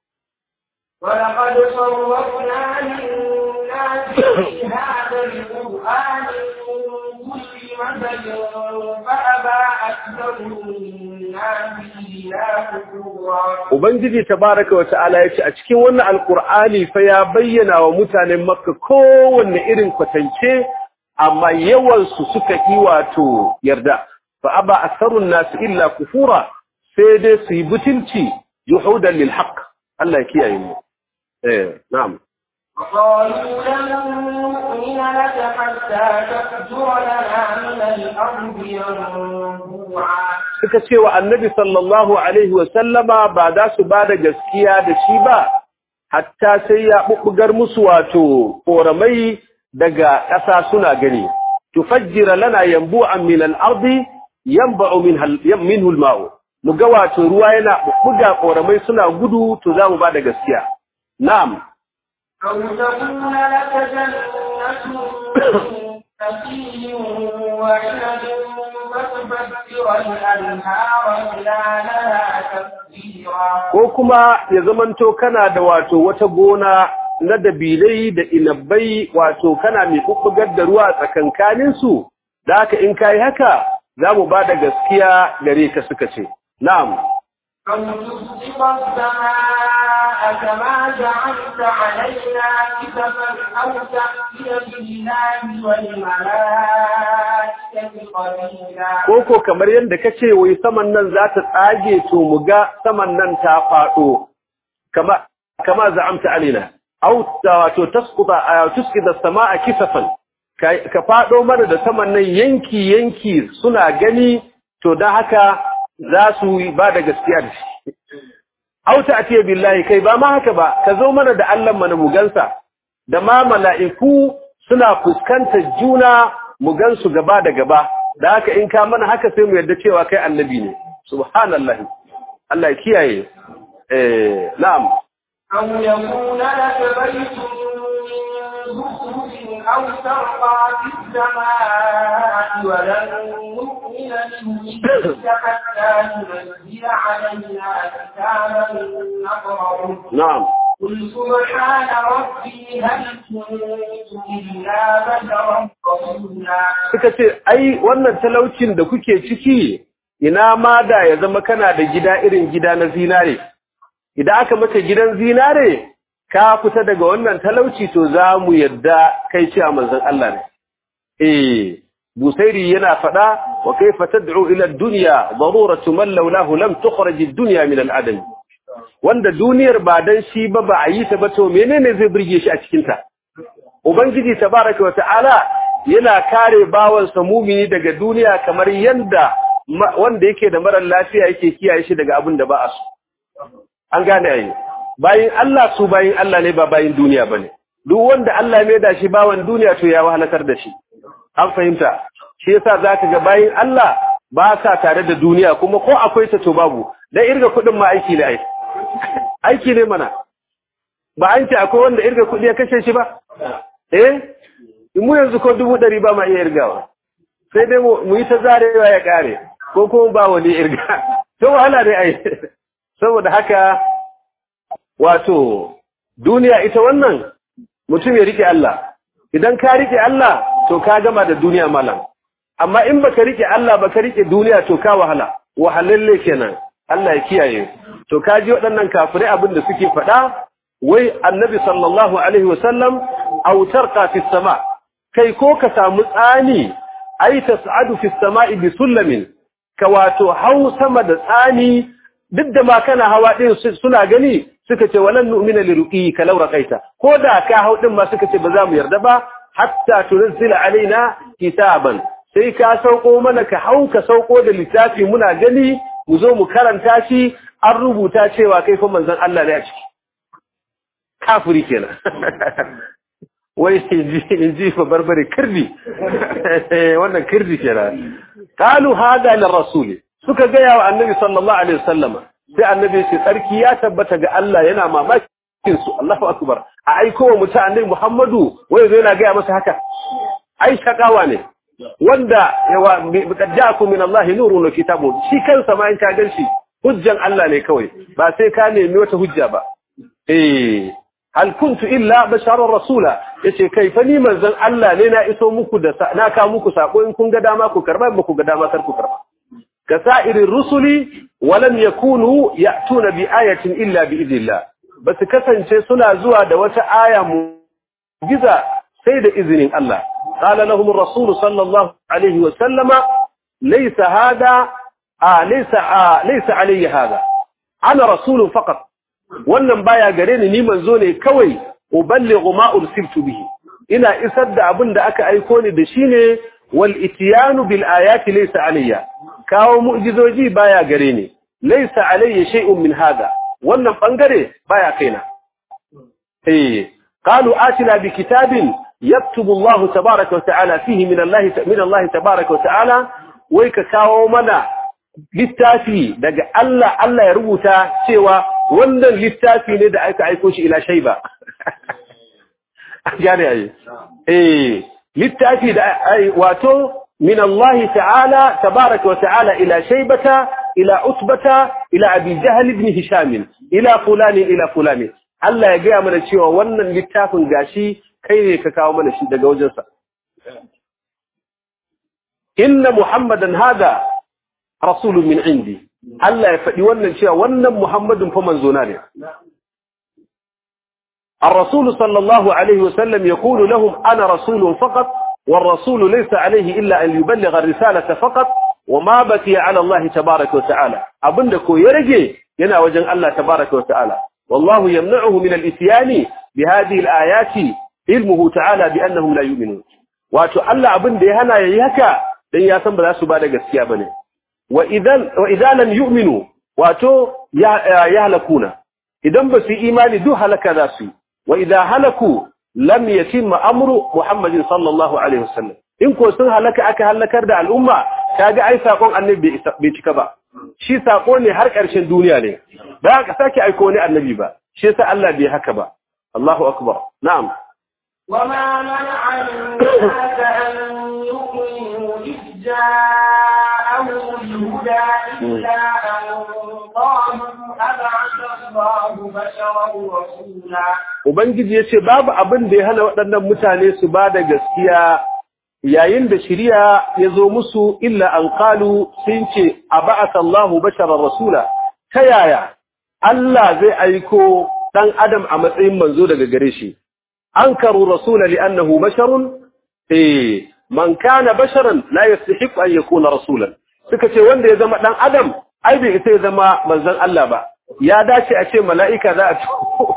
S1: ولقد صرفنا للناس في هذا القرآن من كل مثل فأبى أكثر الناس إلا كفورا
S2: Ubangiji tabaraka wa ta'ala ya ce a cikin wannan alkur'ani fa ya bayyana wa mutanen Makka kowanne irin kwatance amma yawansu suka yi wato yarda fa aba asarun nasu illa kufura sai dai su yi butulci yuhudan lil haqq Allah ya kiyaye mu eh na'am
S1: وقالوا لن نؤمن لك حتى تفجر لنا من الأرض ينبوعا
S2: suka ce wa annabi sallallahu alaihi wa sallama ba za su ba da gaskiya da shi ba hatta sai ya bubbugar musu wato koramai daga ƙasa suna gani tufajjira lana yanbu'an min al-ardi yanba'u minhu al-ma'u mu ga wato ruwa yana bubbuga koramai suna gudu to za mu ba da gaskiya na'am
S1: أو تكون لك جنة من نخيل وعنب فتفجر الأنهار خلالها تفجيرا
S2: ko kuma ya zamanto kana da wato wata gona na dabilai da inabbai wato kana mai bubbugar da ruwa tsakankanin su da haka in kai haka za mu ba da gaskiya gare ka suka ce na'am
S1: أو تسقط السماء كما جعلت علينا كسفا أو تأتي بالله والملائكة قليلا
S2: ko ko kamar yadda kace wai saman nan za ta tsage to mu ga saman nan ta faɗo kama kama za'amta alina aw ta- wato tasquta ay tusqita as-samaa kisafan ka ka faɗo mana da saman nan yanki yanki suna gani to dan haka za su yi ba da gaskiya da shi aw ta'tiya billahi kai ba ma haka ba ka zo mana da Allah mana mu gansa da ma mala'iku suna fuskantar juna mu gansu gaba da gaba da haka in ka mana haka sai mu yarda cewa kai annabi ne subhanallahi Allah ya kiyaye eh na'am
S1: أو يكون لك بيت من زخرف أو ترقى في السماء ولن نؤمن لرسلك حتى تنزل علينا كتابا نقرأه
S2: na'am
S1: قل سبحان ربي هل كنت إلا بشرا رسولا
S2: suka ce ai wannan talaucin da kuke ciki ina ma da ya zama kana da gida irin gida na zinare idan aka maka gidan zinare ka fita daga wannan talauci to za mu yadda kai cewa manzon Allah ne eh busairi yana fada wa kaifa tad'u ila ad-dunya daruratu man laulahu lam tukhraj ad-dunya min al-adam wanda duniyar ba dan shi ba ba a yi ta ba to menene zai burge shi a cikin ta ubangiji tabaraka wa ta'ala yana kare bawansa mumini daga duniya kamar yanda ma- wanda yake da marar lafiya yake kiyaye shi daga abin da ba a so an gane ayi bayin Allah su bayin Allah ne ba bayin duniya bane duk wanda Allah ya maida shi bawan duniya to ya wahalakar da shi an fahimta shi yasa zaka ga bayin Allah ba sa tare da duniya kuma ko akwai ta to babu dan irga kudin ma aiki ne ai aiki ne mana ba an ce akwai wanda irga kudi ya kashe shi ba eh mu yanzu ko dubu ɗari ba ma iya irgawa sai dai mu yi ta zarewa ya ƙare ko kuma ba wani irga to wahala ne ai saboda haka wato duniya ita wannan mutum ya rike Allah idan ka rike Allah to ka gama da duniya malam amma in baka rike Allah baka rike duniya to ka wahala wahalalle kenan Allah ya kiyaye to ka ji waɗannan kafirai abin da suke faɗa wai annabi sallallahu alaihi wasallam aw tarqa fi sama kai ko ka samu tsani ai tas'adu fi samai bi sullamin ka wato hau sama da tsani duk da ma kana hawa din suna gani suka ce walan nu'mina li ruqika law raqaita ko da ka hau din ma suka ce ba za mu yarda ba hatta tunzila alaina kitaban sai ka sauko mana ka hau ka sauko da littafi muna gani mu zo mu karanta shi an rubuta cewa kai fa manzon Allah ne a ciki kafiri kenan wai in ji fa barbare kirdi wannan kirdi kenan qalu hada lir rasul suka ga yawa annabi sallallahu alaihi wasallama sai annabi ce tsarki ya tabbata ga Allah yana mamakin su Allahu akbar a aiko wa mutum annabi Muhammadu wai zai yana ga masa haka ai shakawa ne wanda yawa qad ja'akum min Allah nurun wa kitabun shi kansa ma in ka ganshi hujjan Allah ne kawai ba sai ka nemi wata hujja ba eh hal kuntu illa basharar rasula yace kai fa ni manzon Allah ne na iso muku da na ka muku sako in kun ga dama ku karba in ku ga dama kar ku karba kasairir rusuli walam yakunu ya'tuna bi ayatin illa bi idillah basu kasance suna zuwa da wata aya mu'jiza sai da izinin Allah qala lahum ar-rasul sallallahu alaihi wa sallama laysa hada a laysa laysa alayhi hada ana rasulun faqat wannan baya gare ni ni manzo ne kawai uballighu ma ursiltu bihi ina isar da abin da aka aiko ni da shi ne wal ityanu bil ayati laysa alayya kawo mu'jizoji baya gare ni laysa alayya shay'un min hada wannan bangare baya kaina eh qalu atina bi kitabin yaktubu Allah tabaaraka wa ta'ala fihi min Allah min Allah tabaaraka wa ta'ala wai ka kawo mana littafi daga Allah Allah ya rubuta cewa wannan littafi ne da aka aiko shi ila shaiba gane ai eh littafi da wato min Allah ta'ala tabaraka wa ta'ala ila shaybata ila utbata ila abi jahl ibn hisham ila fulani ila fulani Allah ya gaya mana cewa wannan littafin gashi kai ne ka kawo mana shi daga wajensa inna muhammadan hada rasulun min indi Allah ya faɗi wannan cewa wannan muhammadun fa manzona ne الرسول صلى الله عليه وسلم يقول لهم أنا رسول فقط والرسول ليس عليه إلا أن يبلغ الرسالة فقط وما بكي على الله تبارك وتعالى أبنك يرجي ينا وجن الله تبارك وتعالى والله يمنعه من الإتيان بهذه الآيات علمه تعالى بأنهم لا يؤمنون واتو الله أبن دي هنا يهكا لن ياسم بلا سبادة قسيا بني وإذا, وإذا لم يؤمنوا واتو يهلكون إذا بس إيماني دو هلك ذاسي وإذا هلكوا لم يتم أمر محمد صلى الله عليه وسلم in ko sun halaka aka halakar da al'umma kaga ai sakon annabi bai cika ba shi sako ne har ƙarshen duniya ne ba ka sake aiko ne annabi ba shi yasa Allah bai haka ba Allahu akbar na'am
S1: وما منع الناس أن يؤمنوا إذ جاءهم الهدى إلا أن قالوا أبعث الله بشرا رسولا
S2: Ubangiji ya ce babu abin da ya hana waɗannan mutane su ba da gaskiya yayin da shirya ya zo musu illa an kalu sun ce a ba'asa Allahu basharar rasula ta yaya Allah zai aiko ɗan adam a matsayin manzo daga gare shi an karu rasula li'annahu basharun eh man kana basharan la yastahiqu an yakuna rasulan suka ce wanda ya zama ɗan adam ai bai isa ya zama manzon Allah ba ya dace a ce mala'ika za a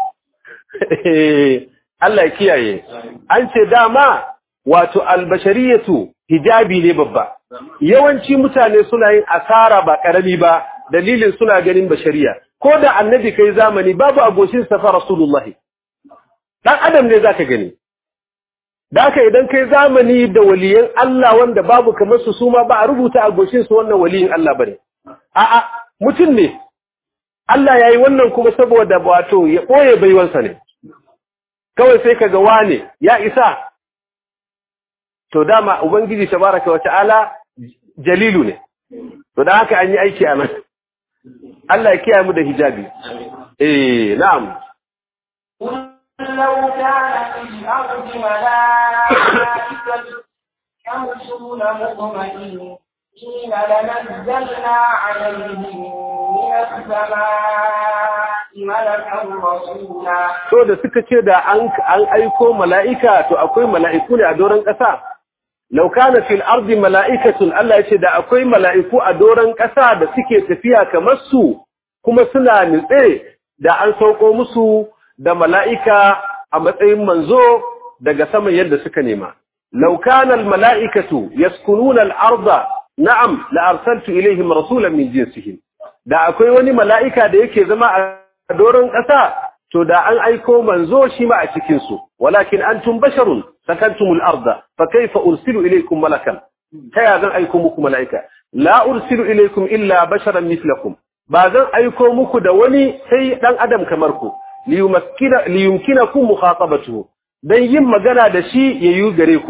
S2: Allah ya kiyaye an ce dama wato albashariyatu hijabi ne babba yawanci mutane suna yin asara ba karami ba dalilin suna ganin bashariya ko da annabi kai zamani babu agoshin safa rasulullahi dan adam ne zaka gani daka idan kai zamani da waliyan Allah wanda babu kamar su suma ba a rubuta agoshin su wannan waliyin Allah bane a'a mutum ne Allah yayi wannan kuma saboda wato ya boye baiwansa ne kawai sai kaga wane ya isa to dama ubangiji tabaraka wa ta'ala jalilu ne to dan haka an yi aiki a nan Allah ya kiyaye mu da hijabi eh na'am
S1: لو كان في الأرض ملائكة يمشون مطمئنين لنزلنا عليهم من السماء ملكا رسولا
S2: to da suka ce da an an aiko mala'ika to akwai mala'iku ne a doron ƙasa law kana fil ardi mala'ikatun Allah yace da akwai mala'iku a doron ƙasa da suke tafiya kamar su kuma suna nitse da an sauko musu da mala'ika a matsayin manzo daga saman yadda suka nema law kana al mala'ikatu yaskununa al arda na'am la arsaltu ilaihim rasulan min jinsihim da akwai wani mala'ika da yake zama a doron ƙasa to da an aiko manzo shi ma a cikin su walakin antum basharun sakantumul arda fa kayfa ursilu ilaykum malakan taya zan aiko muku malaika la ursilu ilaykum illa basharan mithlakum ba zan aiko muku da wani sai dan adam kamar ku liyumakkina liyumkinakum mukhatabatuhu dan yin magana da shi yayu gare ku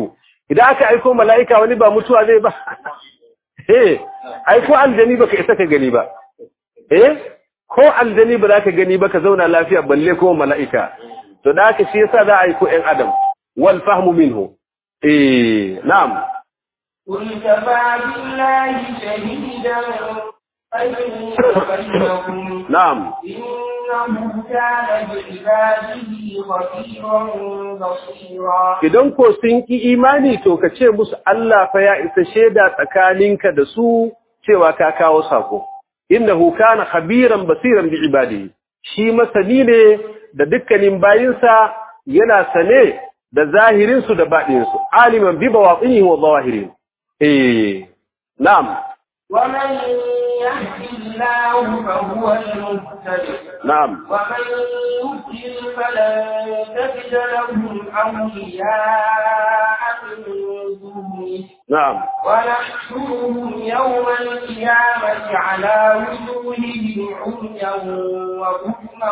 S2: idan aka aiko mala'ika wani ba mutuwa zai ba eh aiko aljani baka isa ka gani ba eh ko aljani ba za ka gani ba ka zauna lafiya balle ko mala'ika to da haka shi yasa za a aiko ɗan adam wal fahmu minhu eh na'am
S1: قل كفى بالله شهيدا بيني وبينكم
S2: na'am
S1: إنه كان بعباده خبيرا بصيرا
S2: idan ko sun ki imani to ka ce musu Allah fa ya isa shaida tsakaninka da su cewa ka kawo sako innahu kana khabiran basiran bi ibadihi shi masani ne da dukkanin bayinsa yana sane da zahirin su da baɗin su aliman bi bawatinihi wa zawahirin eh na'am
S1: ومن يهد الله فهو المهتد
S2: na'am
S1: ومن يضلل فلن تجد لهم أولياء من دونه
S2: na'am
S1: ونحشرهم يوم القيامة على وجوههم عميا وبكما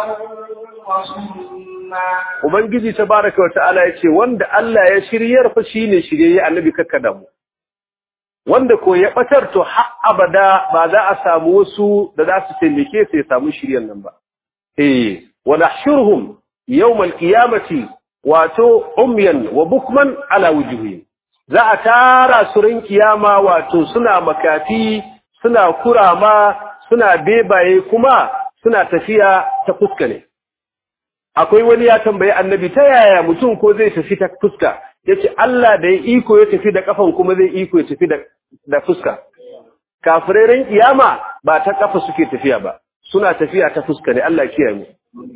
S1: وصما
S2: ubangiji tabaraka wa ta'ala yace wanda Allah ya shiryar fa shine shirye annabi kakkada mu wanda ko ya batar to har abada ba za a samu wasu da za su taimake su ya samu shiryan nan ba eh wa nahshuruhum yawm al-qiyamati wato umyan wa bukman ala wujuhihim za a tara su ran kiyama wato suna makafi suna kurama suna bebaye kuma suna tafiya ta fuska ne akwai wani ya tambayi annabi ta yaya mutum ko zai tafi ta fuska yace Allah da ya iko ya tafi da kafan kuma zai iko ya tafi da da fuska kafirai kiyama ba ta kafa suke tafiya ba suna tafiya ta fuska ne Allah kiyaye mu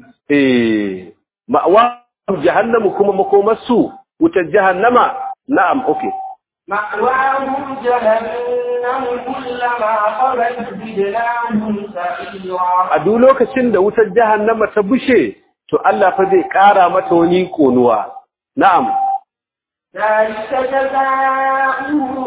S2: eh ma'wa jahannamu kuma makomarsu wutar jahannama na'am okay
S1: مأواهم جهنم كلما خبت زدناهم سعيرا
S2: a duk lokacin da wutar jahannama ta bushe to Allah fa zai kara mata wani konuwa na'am
S1: ذلك جزاؤهم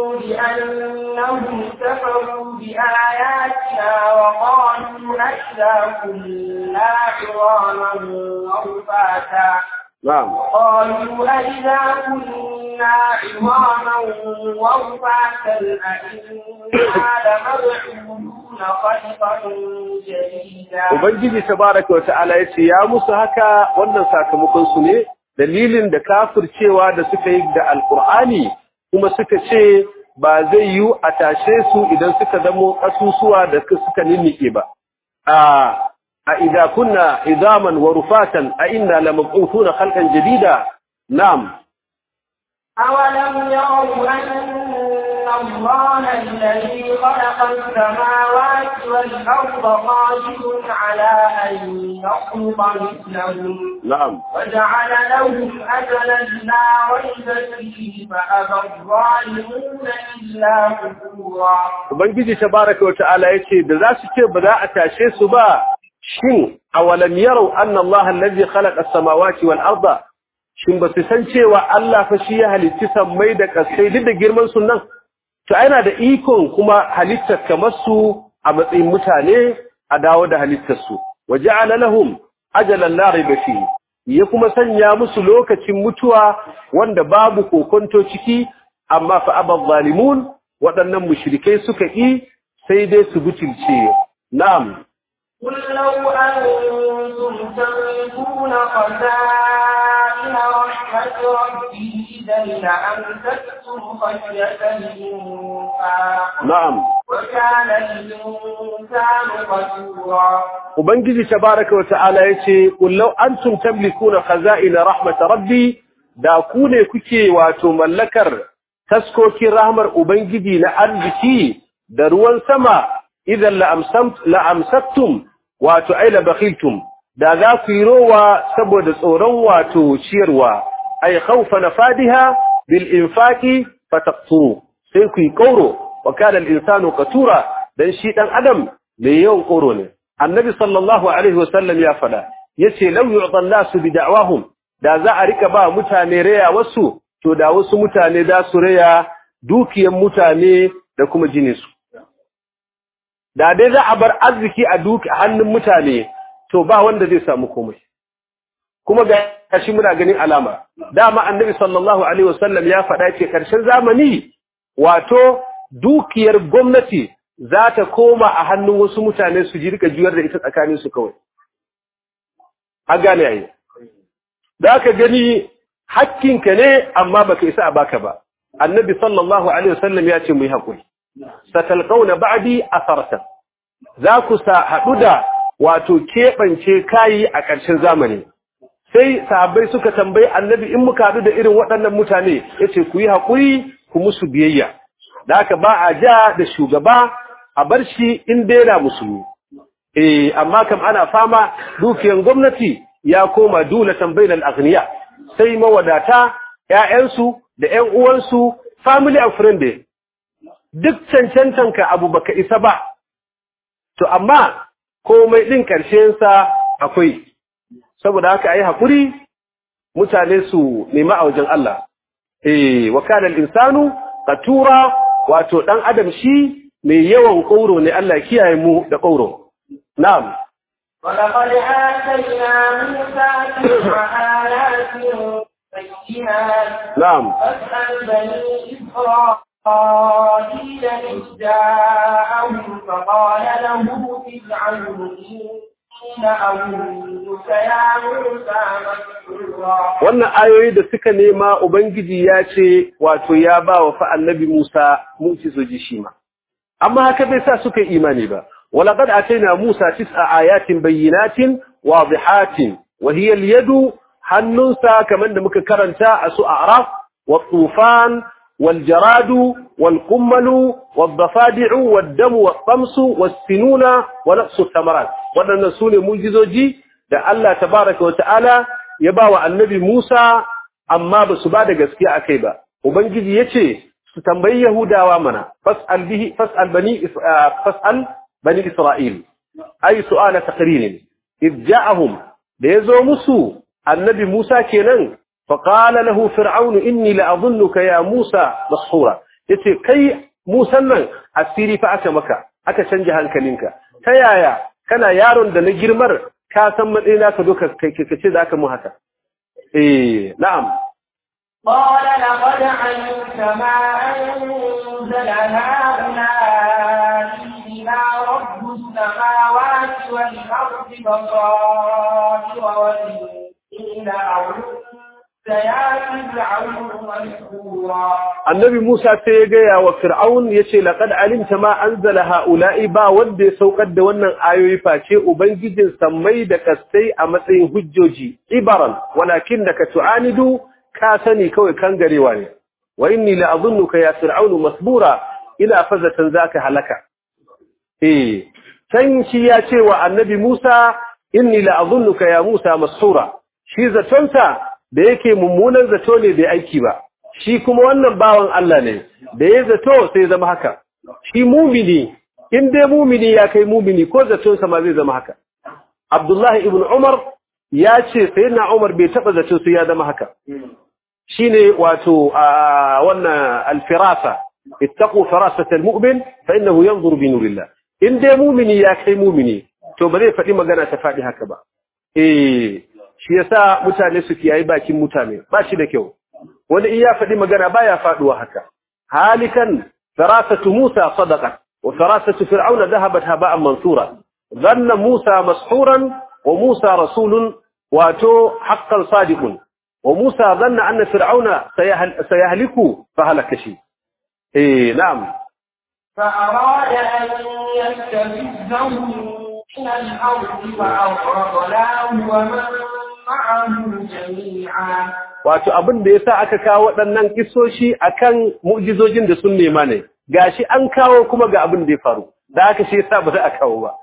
S1: بأنهم كفروا بآياتنا وقالوا أئذا كنا عظاما ورفاتا
S2: na'am
S1: قالوا أئذا كنا عظاما ورفاتا أئنا لمبعوثون خلقا جديدا
S2: ubangiji tabaraka wa ta'ala yace ya musu haka wannan sakamakon su ne dalilin da kafircewa da suka yi da alqur'ani kuma suka ce ba zai yi a tashe su idan suka zamo kasusuwa da suka ninnike ba a a idza kunna idaman wa rufatan a inna lamab'uthuna khalqan jadida na'am
S1: أولم يروا أن الله الذي خلق السماوات والأرض قادر على أن يخلق مثلهم
S2: na'am
S1: وجعل لهم أجلا لا ريب فيه فأبى الظالمون إلا كفورا
S2: Ubangiji tabaraka wa ta'ala yace da za su ce ba za a tashe su ba shin awalam yarau anna Allah allazi khalaqa as-samawati wal arda shin ba su san cewa Allah fa shi ya halitti sammai da kasai duk da girman su nan to yana da ikon kuma halittar kamar su a matsayin mutane a dawo da halittar su waja'ala lahum ajalan la rayba fihi ya kuma sanya musu lokacin mutuwa wanda babu kokonto ciki amma fa abal zalimun waɗannan mushrikai suka yi sai dai su butulce na'am
S1: قل لو أنتم تملكون خزائن رحمة ربي إذا لأمسكتم خشية الإنفاق
S2: na'am
S1: وكان الإنسان قتورا
S2: ubangiji tabaraka wa ta'ala yace qul law antum tamlikuna khaza'ina rahmat rabbi da ku ne kuke wato mallakar taskokin rahmar ubangiji na arziki da ruwan sama idan la amsamt la amsaktum wato ay la bakhiltum da za ku yi rowa saboda tsoron wato ciyarwa ay khawfa nafadiha bil infaqi fataqtu sai ku yi kauro wa kana al insanu qatura dan shi dan adam mai yawan kauro ne annabi sallallahu alaihi wasallam ya fada yace law yu'ta nasu bi da'wahum da za a rika ba mutane raya wasu to da wasu mutane da su raya dukiyan mutane da kuma jininsu da dai za a bar arziki a duki hannun mutane to ba wanda zai samu komai kuma ga shi muna ganin alama dama annabi sallallahu alaihi wasallam ya faɗa ce karshen zamani wato dukiyar gwamnati za ta koma a hannun wasu mutane su ji rika juyar da ita tsakanin su kawai a gane yayi da aka gani hakkinka ne amma baka isa a baka ba annabi sallallahu alaihi wasallam ya ce mu yi hakuri satalqauna ba'di asaratan za ku sa hadu da wato kebance kayi a ƙarshen zamani sai sahabbai suka tambayi annabi in muka hadu da irin waɗannan mutane yace ku yi hakuri ku musu biyayya da haka ba a ja da shugaba a bar shi in daina musulmi eh amma kam ana fama dukiyan gwamnati ya koma dulatan bainal aghniya sai mawadata ƴaƴansu da ƴan uwansu family and friend duk cancantanka abu baka isa ba to amma komai din karshen sa akwai saboda haka ayi hakuri mutane su nemi a wajen Allah eh wa kana al-insanu qatura wato dan adam shi mai yawan kauro ne Allah kiyaye mu da kauro na'am
S1: ولقد آتينا موسى تسع آيات بينات
S2: na'am
S1: فاسأل بني إسرائيل إذ جاءهم فقال له فرعون إن أظنك يا موسى مسحورا
S2: wannan ayoyi da suka nema ubangiji ya ce wato ya ba wa fa annabi Musa mu'jizoji shi ma amma haka bai sa suka yi imani ba walaqad ataina Musa tis'a ayatin bayyinatin wadihatin wa hiya al-yadu hannunsa kamar da muka karanta a su a'raf wa tufan wal jaradu wal qummalu wad dafadi'u wad damu wat tamsu was sinuna wa naqsu thamarat wadannan sune mu'jizoji da Allah tabaaraka wa ta'ala ya ba wa annabi Musa amma ba su ba da gaskiya akai ba ubangiji yace su tambayi yahudawa mana fas'al bihi fas'al bani Is- ah, fas'al bani isra'il ay su'ala taqrir id ja'ahum da yazo musu annabi Musa kenan fa qala lahu fir'aun inni la'adhunnuka ya Musa mashura yace kai Musa nan asiri fa aka maka aka canja hankalinka ta yaya kana yaron da na girmar ka san matsayina ka doka kai kace da aka mu haka eh na'am
S1: قال لقد علمت ما أنزل هؤلاء إلا رب السماوات والأرض بصائر وإني لأظنك يا فرعون مسحورا
S2: annabi Musa sai ya gaya wa Fir'aun ya ce, Laƙad alimta ma an zala ha'ula'i ba wanda ya saukar da wannan ayoyi face Ubangijin sammai da kastai a matsayin hujjoji, ibaran, walakin da ka tu'anidu ka sani kawai kan garewa ne. Wa inni la'azunnuka ya Fir'aunu masbura ina fazatan za ka halaka. Eh, can shi ya ce wa annabi Musa, inni la'azunnuka ya Musa masura, shi zatonsa da yake mummunan zato ne bai aiki ba. shi kuma wannan bawan Allah ne da ya zato sai zama haka shi mumini in dai mumini ya kai mumini ko zaton sa ma zai zama haka Abdullahi ibn Umar ya ce sayyidina Umar bai taba zato sai ya zama haka shine wato a wannan alfirasa ittaqu firasata almu'min fa innahu yanzuru bi nurillah in dai mumini ya kai mumini to ba zai faɗi magana ta faɗi haka ba eh shi yasa mutane su kiyayi bakin mutane ba shi da kyau wani in ya faɗi magana baya faɗuwa haka halikan firasatu Musa sadaqat wa firasatu fir'auna dhahabat haba'an mansura dhanna Musa mashuran wa Musa rasulun wato haqqan sadiqun wa Musa dhanna anna fir'auna sayahliku fahalaka shi eh na'am
S1: فأراد أن يستفزهم من الأرض فأغرقناه ومن معه جميعا
S2: wato abin da yasa aka kawo waɗannan kisoshi akan mu'jizojin da sun nema ne gashi an kawo kuma ga abin da ya faru da haka shi yasa ba za a kawo ba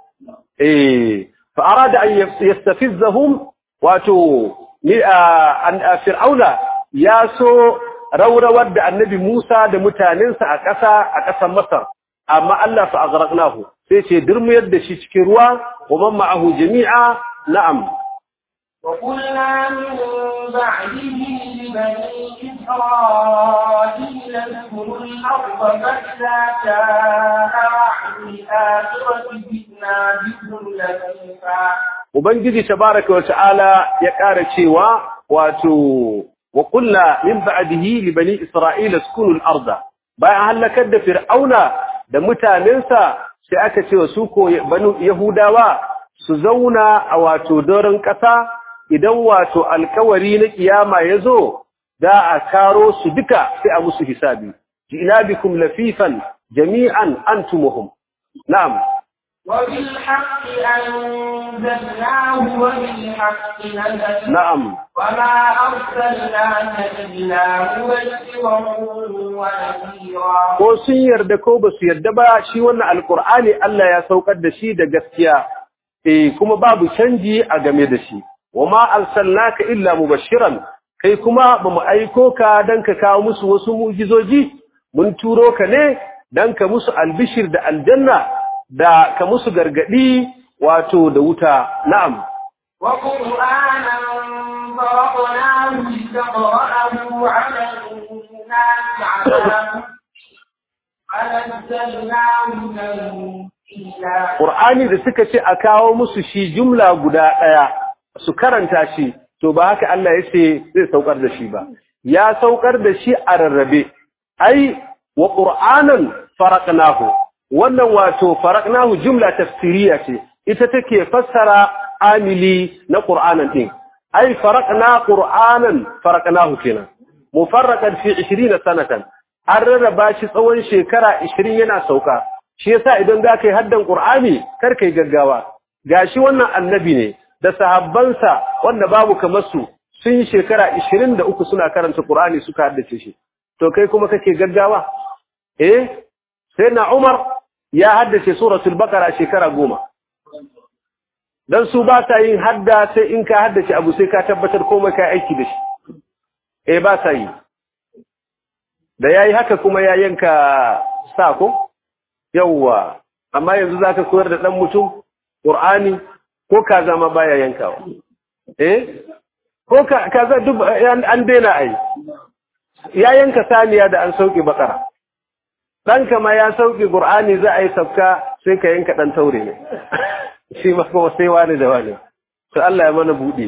S2: eh fa arada an yastafizzahum wato ni an fir'auna ya so raurawar da annabi Musa da mutanensa a ƙasa a ƙasar Masar amma Allah fa aghraqnahu sai ce durmuyar da shi cikin ruwa wa man ma'ahu jami'a na'am
S1: وقلنا من بعده لبني إسرائيل اذكروا الأرض فإذا جاء وعد الآخرة جئنا بكم لطيفا
S2: ubangiji tabaraka wa ta'ala ya ƙara cewa wato wa qulna min ba'dihi li bani isra'ila skunu al-arda bayan halakar da fir'auna da mutanensa sai aka ce wa su ko banu yahudawa su zauna a wato doron ƙasa idan wato alkawari na kiyama yazo da a karo su duka sai a musu hisabi ina bikum lafifan jami'an antumuhum na'am
S1: وبالحق أنزلناه وبالحق نزل
S2: na'am
S1: وما أرسلناك إلا مبشرا ونذيرا
S2: ko sun yarda ko ba su yarda ba shi wannan alkur'ani Allah ya saukar da shi da gaskiya eh kuma babu canji a game da shi wama arsalnaka illa mubashiran kai kuma bamu aiko ka dan ka kawo musu wasu mu'jizoji mun turo ka ne dan ka musu albishir da aljanna da ka musu gargadi wato da wuta na'am
S1: وقرآنا فرقناه لتقرأه على الناس على فنزلناه تنزيلا
S2: Qur'ani da suka ce a kawo musu shi jumla guda ɗaya su karanta shi to ba haka Allah ya ce zai saukar da shi ba ya saukar da shi a rarrabe ai wa qur'anan faraqnahu wannan wato faraqnahu jumla tafsiriya ce ita take fassara amili na qur'anan din ai faraqna qur'anan faraqnahu kenan mufarraqan fi 20 sanatan an rarraba shi tsawon shekara 20 yana sauka shi yasa idan za ka yi haddan Qur'ani kar kai gaggawa gashi wannan annabi ne da sahabbansa wanda babu kamar su sun yi shekara 23 suna karanta Qur'ani suka haddace shi to kai kuma kake gaggawa eh sai na Umar ya haddace suratul baqara shekara 10 dan su ba ta yin hadda sai in ka haddace abu sai ka tabbatar komai kai aiki da shi eh ba ta yi da yayi haka kuma ya yanka sako yawwa amma yanzu zaka koyar da dan mutum qur'ani ko kaza ma baya yankawa eh ko kaza duk an daina ai ya yanka saniya da an sauke bakara ɗanka ma ya sauke qur'ani za a yi sabka sai ka yanka dan taure ne shi ma kuma sai wani da wani to Allah ya mana buɗe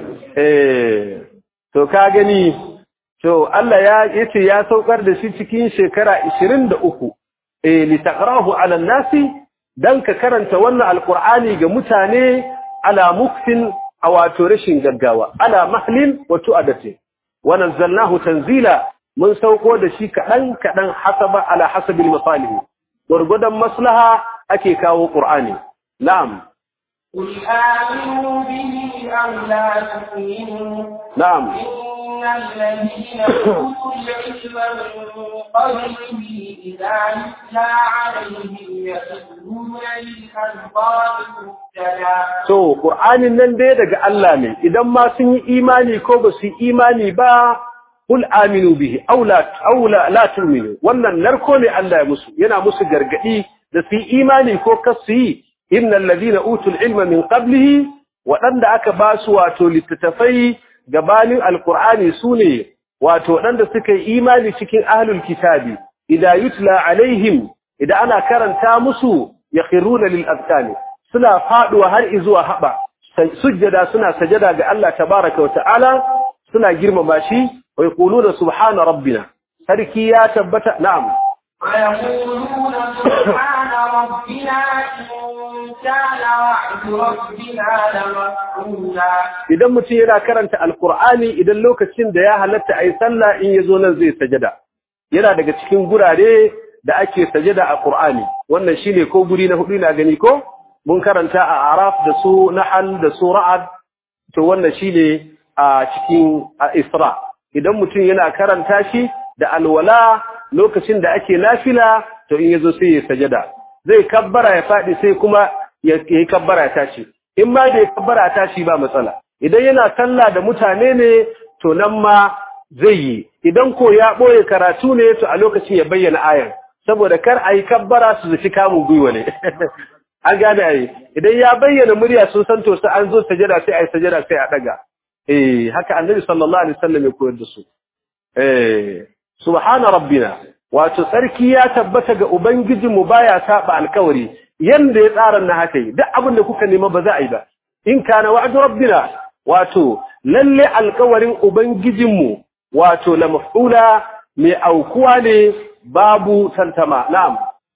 S2: eh to ka gani to Allah ya yace ya saukar da shi cikin shekara 23 eh li taqrahu ala nasi dan ka karanta wannan alqur'ani ga mutane ala muktin awato rashin gaggawa ala mahlin wa tu'adati wa nazzalnahu tanzila mun sauko da shi kadan kadan hasaba ala hasabil masalih gurgudan maslaha ake kawo qur'ani na'am
S1: قل آمنوا به أو لا تؤمنوا
S2: na'am
S1: إن الذين أوتوا العلم من قبله إذا يتلى عليهم يخرون للأذقان سجدا
S2: So, ƙur'anin nan dai daga Allah ne, idan ma sun yi imani ko ba su yi imani ba, kul aminu bihi, aula la turminu, wannan narko ne Allah ya musu, yana musu gargaɗi da su yi imani ko kas su yi, innan ladina utul ilma min qablihi waɗanda aka ba su wato littattafai gabanin alƙur'ani su ne, wato waɗanda suka yi imani cikin ahlul kitabi, idan yutla alaihim, idan ana karanta musu ya khiruna lil azkani. suna faduwa har izuwa haba sujjada suna sajada ga Allah tabaraka wa ta'ala suna girmama shi wa yaquluna subhana rabbina sarki ya tabbata na'am
S1: ويقولون سبحان ربنا إن كان وعد ربنا لمفعولا
S2: idan mutum yana karanta alqur'ani idan lokacin da ya halatta ayi sallah in yazo nan zai sajada yana daga cikin gurare da ake sajada a qur'ani wannan shine ko guri na hudu na gani ko mun karanta a araf da su nahal da su ra'ad to wannan shine a cikin isra idan mutum yana karanta shi da alwala lokacin da ake nafila to in yazo sai ya sajada zai kabbara ya fadi sai kuma ya yi kabbara ya tashi in ma bai kabbara ya tashi ba matsala idan yana sallah da mutane ne to nan ma zai yi idan ko ya boye karatu ne to a lokacin ya bayyana ayan saboda kar a yi kabbara su zaci kamun gwiwa ne an gane ai idan ya bayyana murya sun san to sai an zo sajada sai ai sajada sai a daga eh haka annabi sallallahu alaihi wasallam ya koyar da su eh subhana rabbina wato sarki ya tabbata ga ubangijinmu baya saba alkawari yanda ya tsara na haka yi duk abin da kuka nema ba za a yi ba in kana wa'du rabbina wato lalle alkawarin ubangijinmu wato la maf'ula mai aukuwa ne babu tantama na'am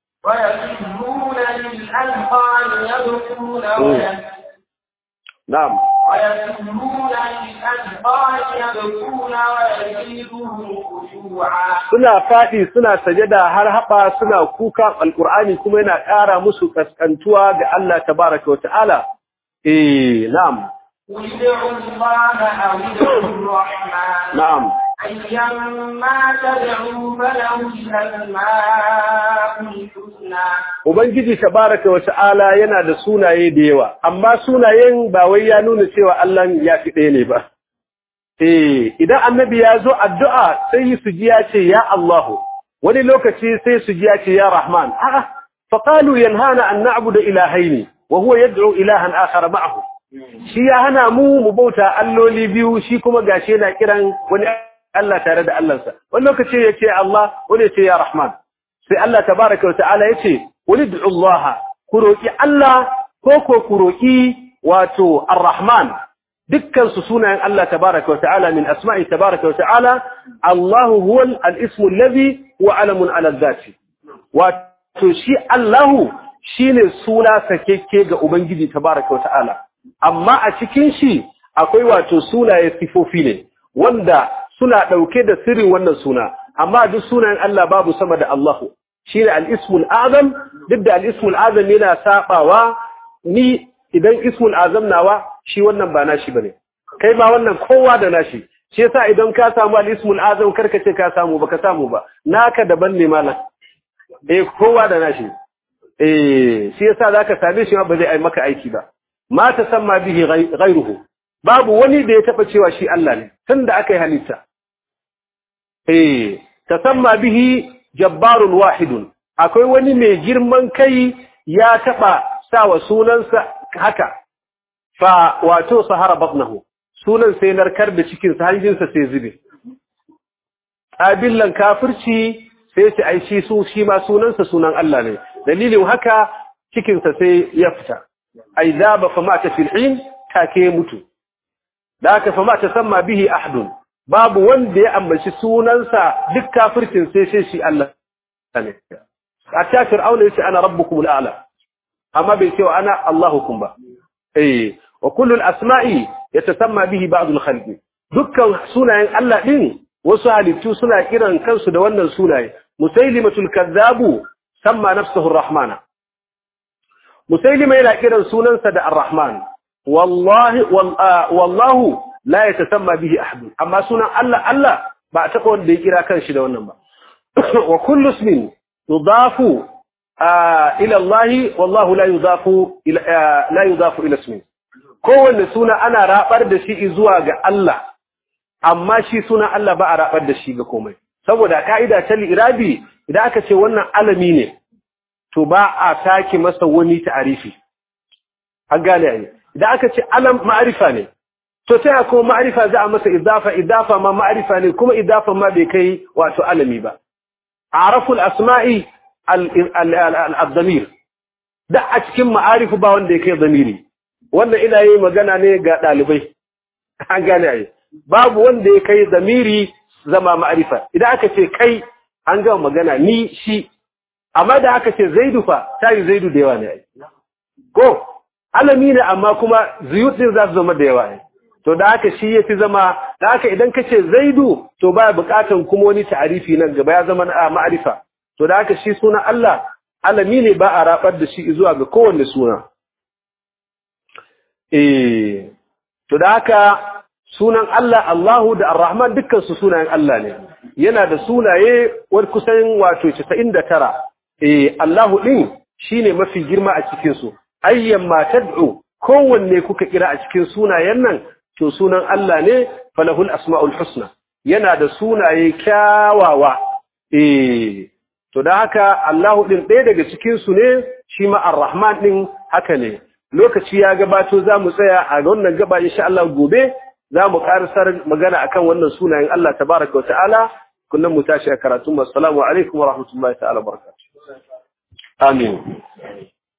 S1: ويخرون للأذقان يبكون ويسجدون
S2: na'am
S1: ويخرون للأذقان يبكون ويزيدهم خشوعا
S2: suna faɗi suna sajada har haɓa suna kuka alƙur'ani kuma yana ƙara musu kaskantuwa ga Allah tabaraka wa ta'ala eh na'am
S1: قل ادعوا الله أو ادعوا الرحمن
S2: na'am
S1: أيما تدعوا فله الأسماء الحسنى
S2: ubangiji tabaraka wa ta'ala yana da sunaye da yawa amma sunayen ba wai ya nuna cewa Allah ya fi ɗaya ne ba eh idan annabi ya zo addu'a sai su ji ya ce ya Allahu wani lokaci sai su ji ya ce ya Rahman a'a fa qalu yanhana an na'budu ilahaini wa huwa yad'u ilahan akhar ma'ahu shi ya hana mu mu bauta alloli biyu shi kuma gashi yana kiran wani Allah tare da Allahnsa wani lokaci ya ce Allah wani ya ce ya Rahman sai Allah tabaraka wa ta'ala ya ce wani du'u Allah ku roki Allah ko ko ku roki wato Ar-Rahman dukkan su sunayen Allah tabaraka wa ta'ala min asma'i tabaraka wa ta'ala Allah huwa al-ismu alladhi huwa alamun ala dhati wato shi Allah shine suna sakekke ga ubangiji tabaraka wa ta'ala amma a cikin shi akwai wato sunaye sifofi ne wanda suna dauke da sirrin wannan suna amma duk sunayen Allah babu sama da Allah shine al-ismul azam duk da al-ismul azam yana sabawa ni idan ismul azam nawa shi wannan ba nashi bane kai ma wannan kowa da nashi shi yasa idan ka samu al-ismul azam karka ce ka samu baka samu ba naka daban ne malam eh kowa da nashi eh shi yasa zaka same shi ba zai ai maka aiki ba ma tasamma bihi ghayruhu babu wani da ya taba cewa shi Allah ne tunda aka yi halitta eh tasamma bihi jabbarun wahidun akwai wani mai girman kai ya taba sawa sunansa haka fa wato sahara batnahu sunan sai narkar da cikin sa hanjinsa sai zube abillan kafirci sai ce ai shi su shi ma sunansa sunan Allah ne dalilin haka cikin sa sai ya fita ai zaba fa mata fil hin take mutu da haka fa mata samma bihi ahadun babu wanda ya ambaci sunansa duk kafircin sai sai shi Allah ne hatta fir'auna yace ana rabbukum al'ala amma bai ce ana Allahukum ba eh wa kullu al-asma'i yatasamma bihi ba'd al-khalqi dukkan sunayen Allah din wasu halittu suna kiran kansu da wannan sunaye musailimatul kadzabu samma nafsuhu ar-rahmana musailima yana kiran sunansa da ar-rahman wallahi wallahu la yatasamma bihi ahad amma sunan Allah Allah ba a taba wanda ya kira kanshi da wannan ba wa kullu ismin yudafu ila Allah wallahu la yudafu ila la yudafu ila ismin kowanne suna ana rabar da shi zuwa ga Allah amma shi sunan Allah ba a rabar da shi ga komai saboda ka'ida ta irabi idan aka ce wannan alami ne to ba a sake masa wani ta'arifi an gane ai idan aka ce alam ma'arifa ne to sai kuma ma'arifa za a masa idafa idafa ma ma'arifa ne kuma idafa ma bai kai wato alami ba araful asma'i al-damir da a cikin ma'arifu ba wanda ya kai zamiri wannan ina yi magana ne ga ɗalibai an gane ai babu wanda ya kai zamiri zama ma'arifa idan aka ce kai an gama magana ni shi amma da aka ce zaidu fa ta yi zaidu da yawa ne ai ko alami ne amma kuma zuyut din za su zama da yawa ne to da haka shi ya fi zama da haka idan ka ce zaidu to baya bukatan kuma wani ta'arifi nan gaba ya zama ma'arifa to da haka shi suna Allah alami ne ba a rabar da shi zuwa ga kowanne suna eh to da haka sunan Allah Allahu da Ar-Rahman dukkan su sunayen Allah ne yana da sunaye wani kusan wato 99 eh Allahu din shine mafi girma a cikin su ayyan ma tad'u kowanne kuka kira a cikin sunayen nan to sunan Allah ne falahul asmaul husna yana da sunaye kyawawa eh to da haka Allahu din ɗaya daga cikin su ne shi ma Ar-Rahman din haka ne lokaci ya gabato zamu tsaya a wannan gaba insha Allah gobe zamu karsar magana akan wannan sunayen Allah tabaaraka wa ta'ala kullum mu tashi a karatu assalamu alaikum wa rahmatullahi ta'ala barakatuh amin